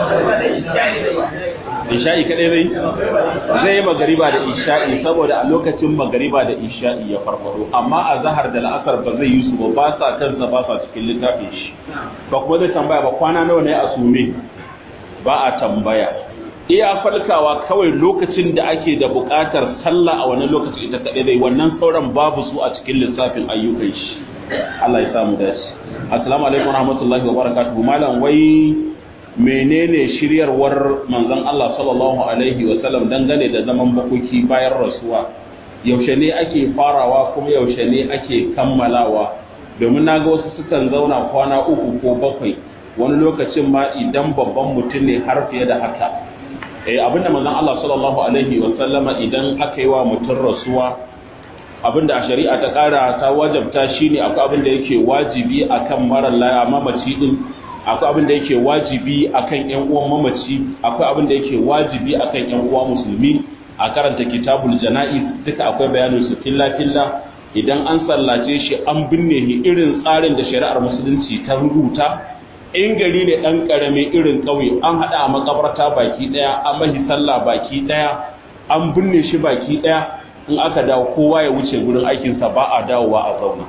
isha'i kadai zai zai yi magariba da isha'i saboda a lokacin magariba da isha'i ya farfado amma a zahar da la'asar ba zai yi su ba ba sa kansa ba sa cikin littafin shi ba kuma zai tambaya ba kwana nawa ne a sume ba a tambaya iya falkawa kawai lokacin da ake da buƙatar sallah a wannan lokacin ita kaɗai dai wannan sauran babu su a cikin lissafin ayyukan shi Allah ya samu dace assalamu alaikum warahmatullahi wabarakatuh malam wai menene shiryarwar manzon Allah sallallahu alaihi wa sallam dangane da zaman bakoki bayan rasuwa yaushe ne ake farawa kuma yaushe ne ake kammalawa domin naga wasu sukan zauna kwana uku ko bakwai wani lokacin ma idan babban mutum ne har fiye da haka eh abinda manzon Allah sallallahu alaihi wa sallama idan aka yi wa mutum rasuwa abinda a shari'a ta kara ta wajabta shine akwai abin da yake wajibi akan mara laya mamaci din akwai abin da yake wajibi akan ƴan uwan mamaci akwai abin da yake wajibi akan ƴan uwa musulmi a karanta kitabul jana'iz duka akwai bayanin su filla filla idan an sallace shi an binne shi irin tsarin da shari'ar musulunci ta rubuta in gari ne ɗan ƙarami irin ƙauye an haɗa a makabarta baki ɗaya an mahi sallah baki ɗaya an binne shi baki ɗaya in aka dawo kowa ya wuce gurin aikinsa ba a dawowa a zauna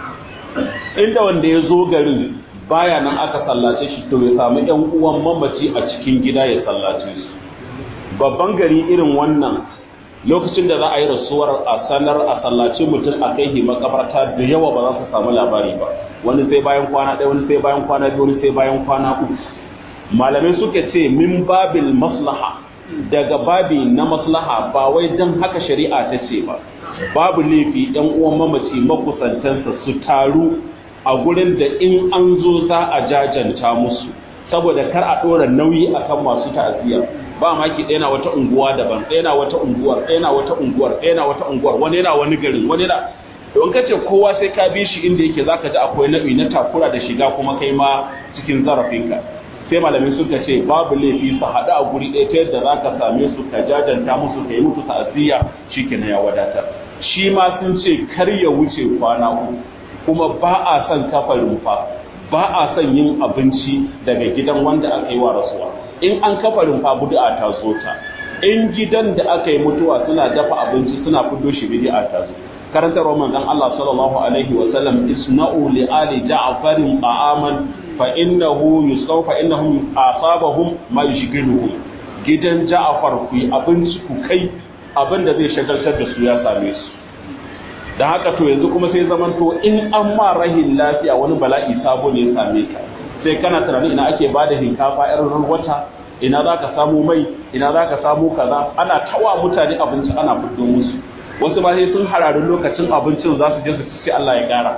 inda wanda ya zo garin baya nan aka sallace shi to ya samu ƴan uwan mamaci a cikin gida ya sallace su babban gari irin wannan lokacin da za a yi rasuwar a sanar a sallace mutum a kai hi makabarta da yawa ba za su samu labari ba wani sai bayan kwana ɗaya wani sai bayan kwana biyu wani sai bayan kwana uku malamai suka ce min babil maslaha daga babi na maslaha ba wai don haka shari'a ta ce ba babu laifi ɗan uwan mamaci makusantansa su taru a gurin da in an zo za a jajanta musu saboda kar a ɗora nauyi akan masu ta'aziyya ba maki ɗaya na wata unguwa daban ɗaya na wata unguwar ɗaya na wata unguwar ɗaya na wata unguwar wani yana wani garin wani na don kace kowa sai ka bi shi inda yake zaka ji akwai nau'i na takura da shiga kuma kai ma cikin zarafinka sai malamin suka ce babu laifi su haɗu a guri ɗaya ta yadda zaka same su ka jajanta musu ka yi musu ta'aziyya shikenan ya wadatar shi ma sun ce kar ya wuce kwana uku kuma ba a son kafa rumfa ba a son yin abinci daga gidan wanda aka yi wa rasuwa in an kafa rumfa bid'a ta zo ta in gidan da aka yi mutuwa suna dafa abinci suna fiddo shi bid'a ta zo karantarwar manzon Allah sallallahu alaihi wa sallam isna'u li ali ja'farin ta'aman fa innahu yusawfa innahum asabahum ma yushghiluhum gidan Ja'far ku yi abinci ku kai abin da zai shagaltar da su ya same su da haka to yanzu kuma sai zaman to in an ma rahin lafiya wani bala'i sabo ne ya same ka sai kana tunanin ina ake bada hinkafa irin wata ina za ka samu mai ina za ka samu kaza ana tawa mutane abinci ana fito musu wasu ba sai sun hararin lokacin abincin za su je su ci Allah ya gara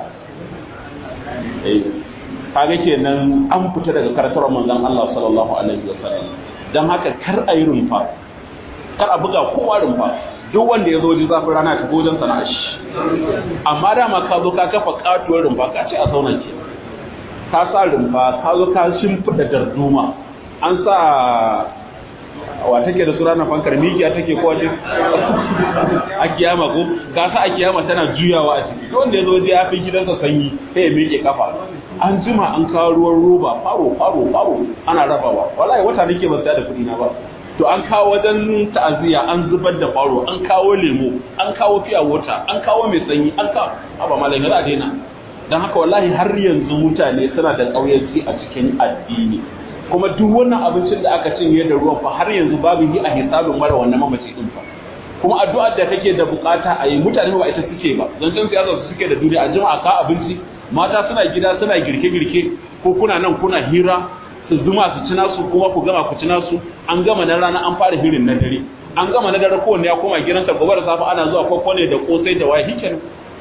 kaga kenan an fita daga karatar manzon Allah sallallahu alaihi wasallam dan haka kar a yi rumfa kar a buga kowa rumfa duk wanda ya zo ji zafin rana ta wajen sana'a shi amma dama ka zo ka kafa katuwar rumfa ka ce a zauna ke ka sa rumfa ka zo ka shimfiɗa darduma an sa wa take da sura na fankar mikiya take ko waje a kiyama ko ka sa a kiyama tana juyawa a ciki wanda ya zo je ya fi gidansa sanyi sai ya miƙe kafa an jima an kawo ruwan roba faro faro faro ana rabawa wallahi wata nake ba da kuɗi na ba to an kawo wajen ta'aziyya an zubar da faro an kawo lemo an kawo fiya wata an kawo mai sanyi an kawo ba malai za a daina don haka wallahi har yanzu mutane suna da ƙauyanci a cikin addini kuma duk wannan abincin da aka cinye da ruwan fa har yanzu babu yi a hisabin mara wannan mamaci din fa kuma addu'ar da kake da bukata a yi mutane ba ita suke ba zancen siyasa su suke da duniya a jima'a ka abinci mata suna gida suna girke-girke ko kuna nan kuna hira su zuma su ci nasu kuma ku gama ku ci nasu an gama na rana an fara hirin na dare an gama na dare kowanne ya koma gidansa gobe da safe ana zuwa kwakwale da kosai da waye hikin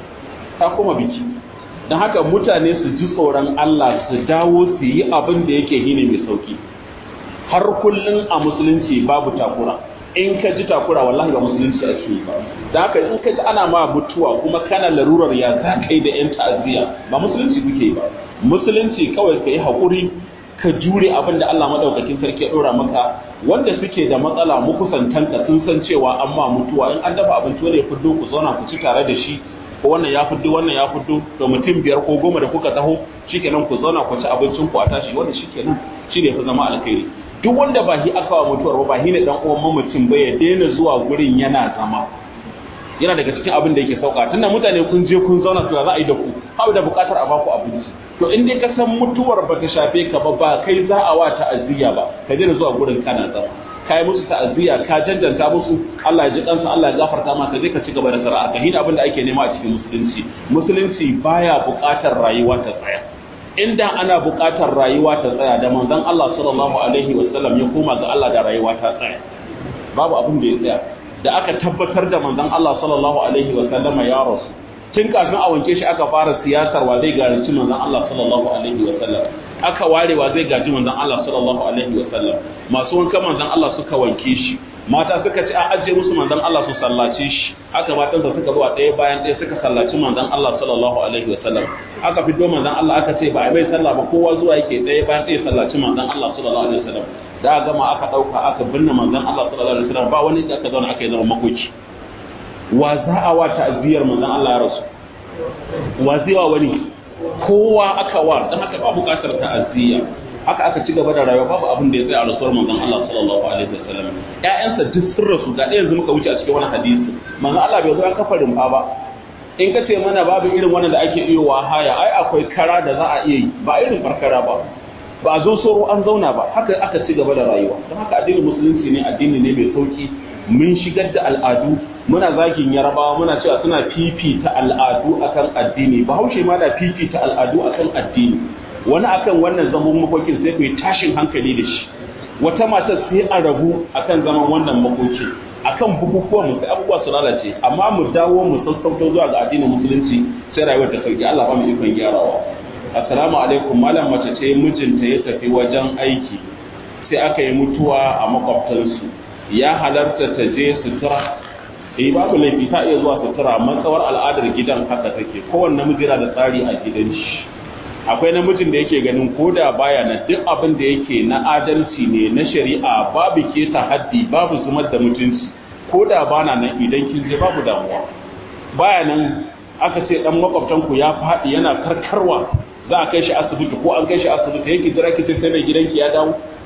ta koma biki don haka mutane su ji tsoron Allah su dawo su yi abin da yake hine mai sauki har kullum a musulunci babu takura in ka ji takura wallahi ba musulunci ake yi ba da haka in ka ji ana ma mutuwa kuma kana larurar ya za ka yi da yan ta'aziyya ba musulunci kuke yi ba musulunci kawai ka yi haƙuri ka jure abin da Allah madaukakin sarki ya ɗora maka wanda suke da matsala mukusantanka sun san cewa an ma mutuwa in an dafa abinci wanda ya fiddo ku zauna ku ci tare da shi ko wannan ya fiddo wannan ya fiddo to mutum biyar ko goma da kuka taho shikenan ku zauna ku ci abincin ku a tashi wannan shikenan shi ne fa zama alkhairi duk wanda ba shi aka wa mutuwar ba ba shi ne dan uwan mamacin ba ya daina zuwa gurin yana zama yana daga cikin abin da yake sauka tunda mutane kun je kun zauna to za a yi da ku ba da bukatar a baku abinci to in dai ka san mutuwar ba ta shafe ka ba ba kai za a wa ta'aziyya ba ka daina zuwa gurin kana zama kai musu ta'aziyya ka janjanta musu Allah ya ji kansa Allah ya gafarta maka je ka ci gaba da sara'a ka hina abin da ake nema a cikin musulunci musulunci baya bukatar rayuwa ta tsaya inda ana buƙatar rayuwa ta tsaya da manzon Allah sallallahu alaihi wasallam ya koma ga Allah da rayuwa ta tsaya babu abin da ya tsaya da aka tabbatar da manzon Allah sallallahu alaihi wasallam ya rasu tun kafin a wanke shi aka fara siyasar wa zai garanci manzon Allah sallallahu alaihi wasallam aka ware wa zai gaji manzon Allah sallallahu alaihi wasallam masu wanka manzon Allah suka wanke shi mata suka ce a ajiye musu manzon Allah su sallace shi aka matansa suka zuwa ɗaya bayan ɗaya suka sallaci manzon Allah sallallahu alaihi wasallam aka fito manzon Allah aka ce ba a mai sallah ba kowa zuwa yake ɗaya bayan ɗaya sallaci manzon Allah sallallahu alaihi wasallam da gama aka ɗauka aka binne manzon Allah sallallahu alaihi wasallam ba wani da aka zauna aka yi zama makoki wa za a wa ta'aziyar manzon Allah ya rasu wa zai wa wani kowa aka wa dan haka ba buƙatar ta'aziyya haka aka ci gaba da rayuwa babu abin da ya tsaya a rasuwar manzon Allah sallallahu alaihi wasallam ƴaƴansa duk sun rasu ga yanzu muka wuce a cikin wani hadisi manzon Allah bai zo an kafa rumfa ba in ka ce mana babu irin wannan da ake iya wa haya ai akwai kara da za a iya yi ba irin farkara ba ba a zo soro an zauna ba haka aka ci gaba da rayuwa don haka addinin musulunci ne addini ne mai sauki mun shigar da al'adu muna zagin yarabawa muna cewa suna fifita al'adu akan addini bahaushe ma na fifita al'adu akan addini wani akan wannan zaman makokin sai ku yi tashin hankali da shi wata matar sai a rabu akan zaman wannan makoki akan bukukuwan mu sai abubuwa su lalace amma mu dawo mu sassauto zuwa ga addinin musulunci sai rayuwar ta sauki Allah ba mu ikon gyarawa assalamu alaikum malam mace ce mijinta ya tafi wajen aiki sai aka yi mutuwa a makwabtansu ya halarta ta je sutura eh babu laifi ta iya zuwa sutura matsawar al'adar gidan haka take kowanne namiji yana da tsari a gidan shi akwai namijin da yake ganin koda baya na duk abin da yake na adalci ne na shari'a babu keta haddi babu zumar da mutunci koda bana nan idan kin je babu damuwa baya nan aka ce dan makwabtan ku ya faɗi yana karkarwa za a kai shi asibiti ko an kai shi asibiti yake jira ki sai mai gidanki ya dawo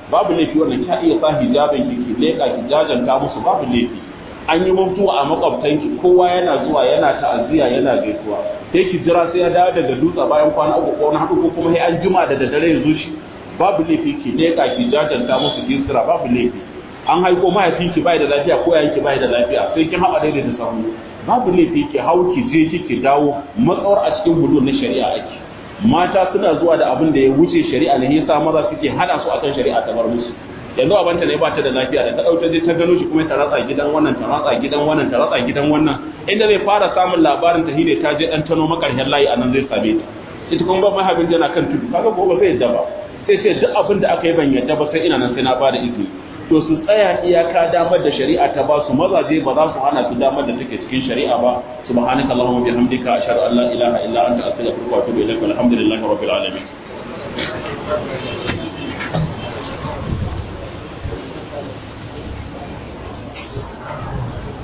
babu laifi wannan ka iya sa hijabin ki ki leka ki jajanta musu babu laifi an yi mutuwa a makwabtanki kowa yana zuwa yana ta'aziyya yana gaisuwa sai ki jira sai ya dawo daga dutse bayan kwana uku ko na hudu ko kuma sai an jima da daddare ya zo shi babu laifi ki leka ki jajanta musu gisira babu laifi an haiko mahaifinki bai da lafiya ko yayanki bai da lafiya sai kin haɓa daidai da sahu babu laifi ki hau ki je ki dawo matsawar a cikin hudu na shari'a ake mata suna zuwa da abin da ya wuce shari'a ne yasa maza suke hada su akan shari'a ta bar musu yanzu abanta ne ba ta da lafiya da ta dauke je ta gano shi kuma ta ratsa gidan wannan ta ratsa gidan wannan ta ratsa gidan wannan inda zai fara samun labarin ta hine ta je dan tano makarshen layi anan zai same ta ita kuma ba mahaifin yana kan tudu kaga gobe zai yadda ba sai ce duk abin da aka yi ban yadda ba sai ina nan sai na bada izini to su tsaya iyaka damar da shari'a ta ba su mazaje ba za su hana su damar da take cikin shari'a ba subhanaka allahumma bihamdika ashhadu an la ilaha illa anta astaghfiruka wa atubu ilaik walhamdulillahi rabbil alamin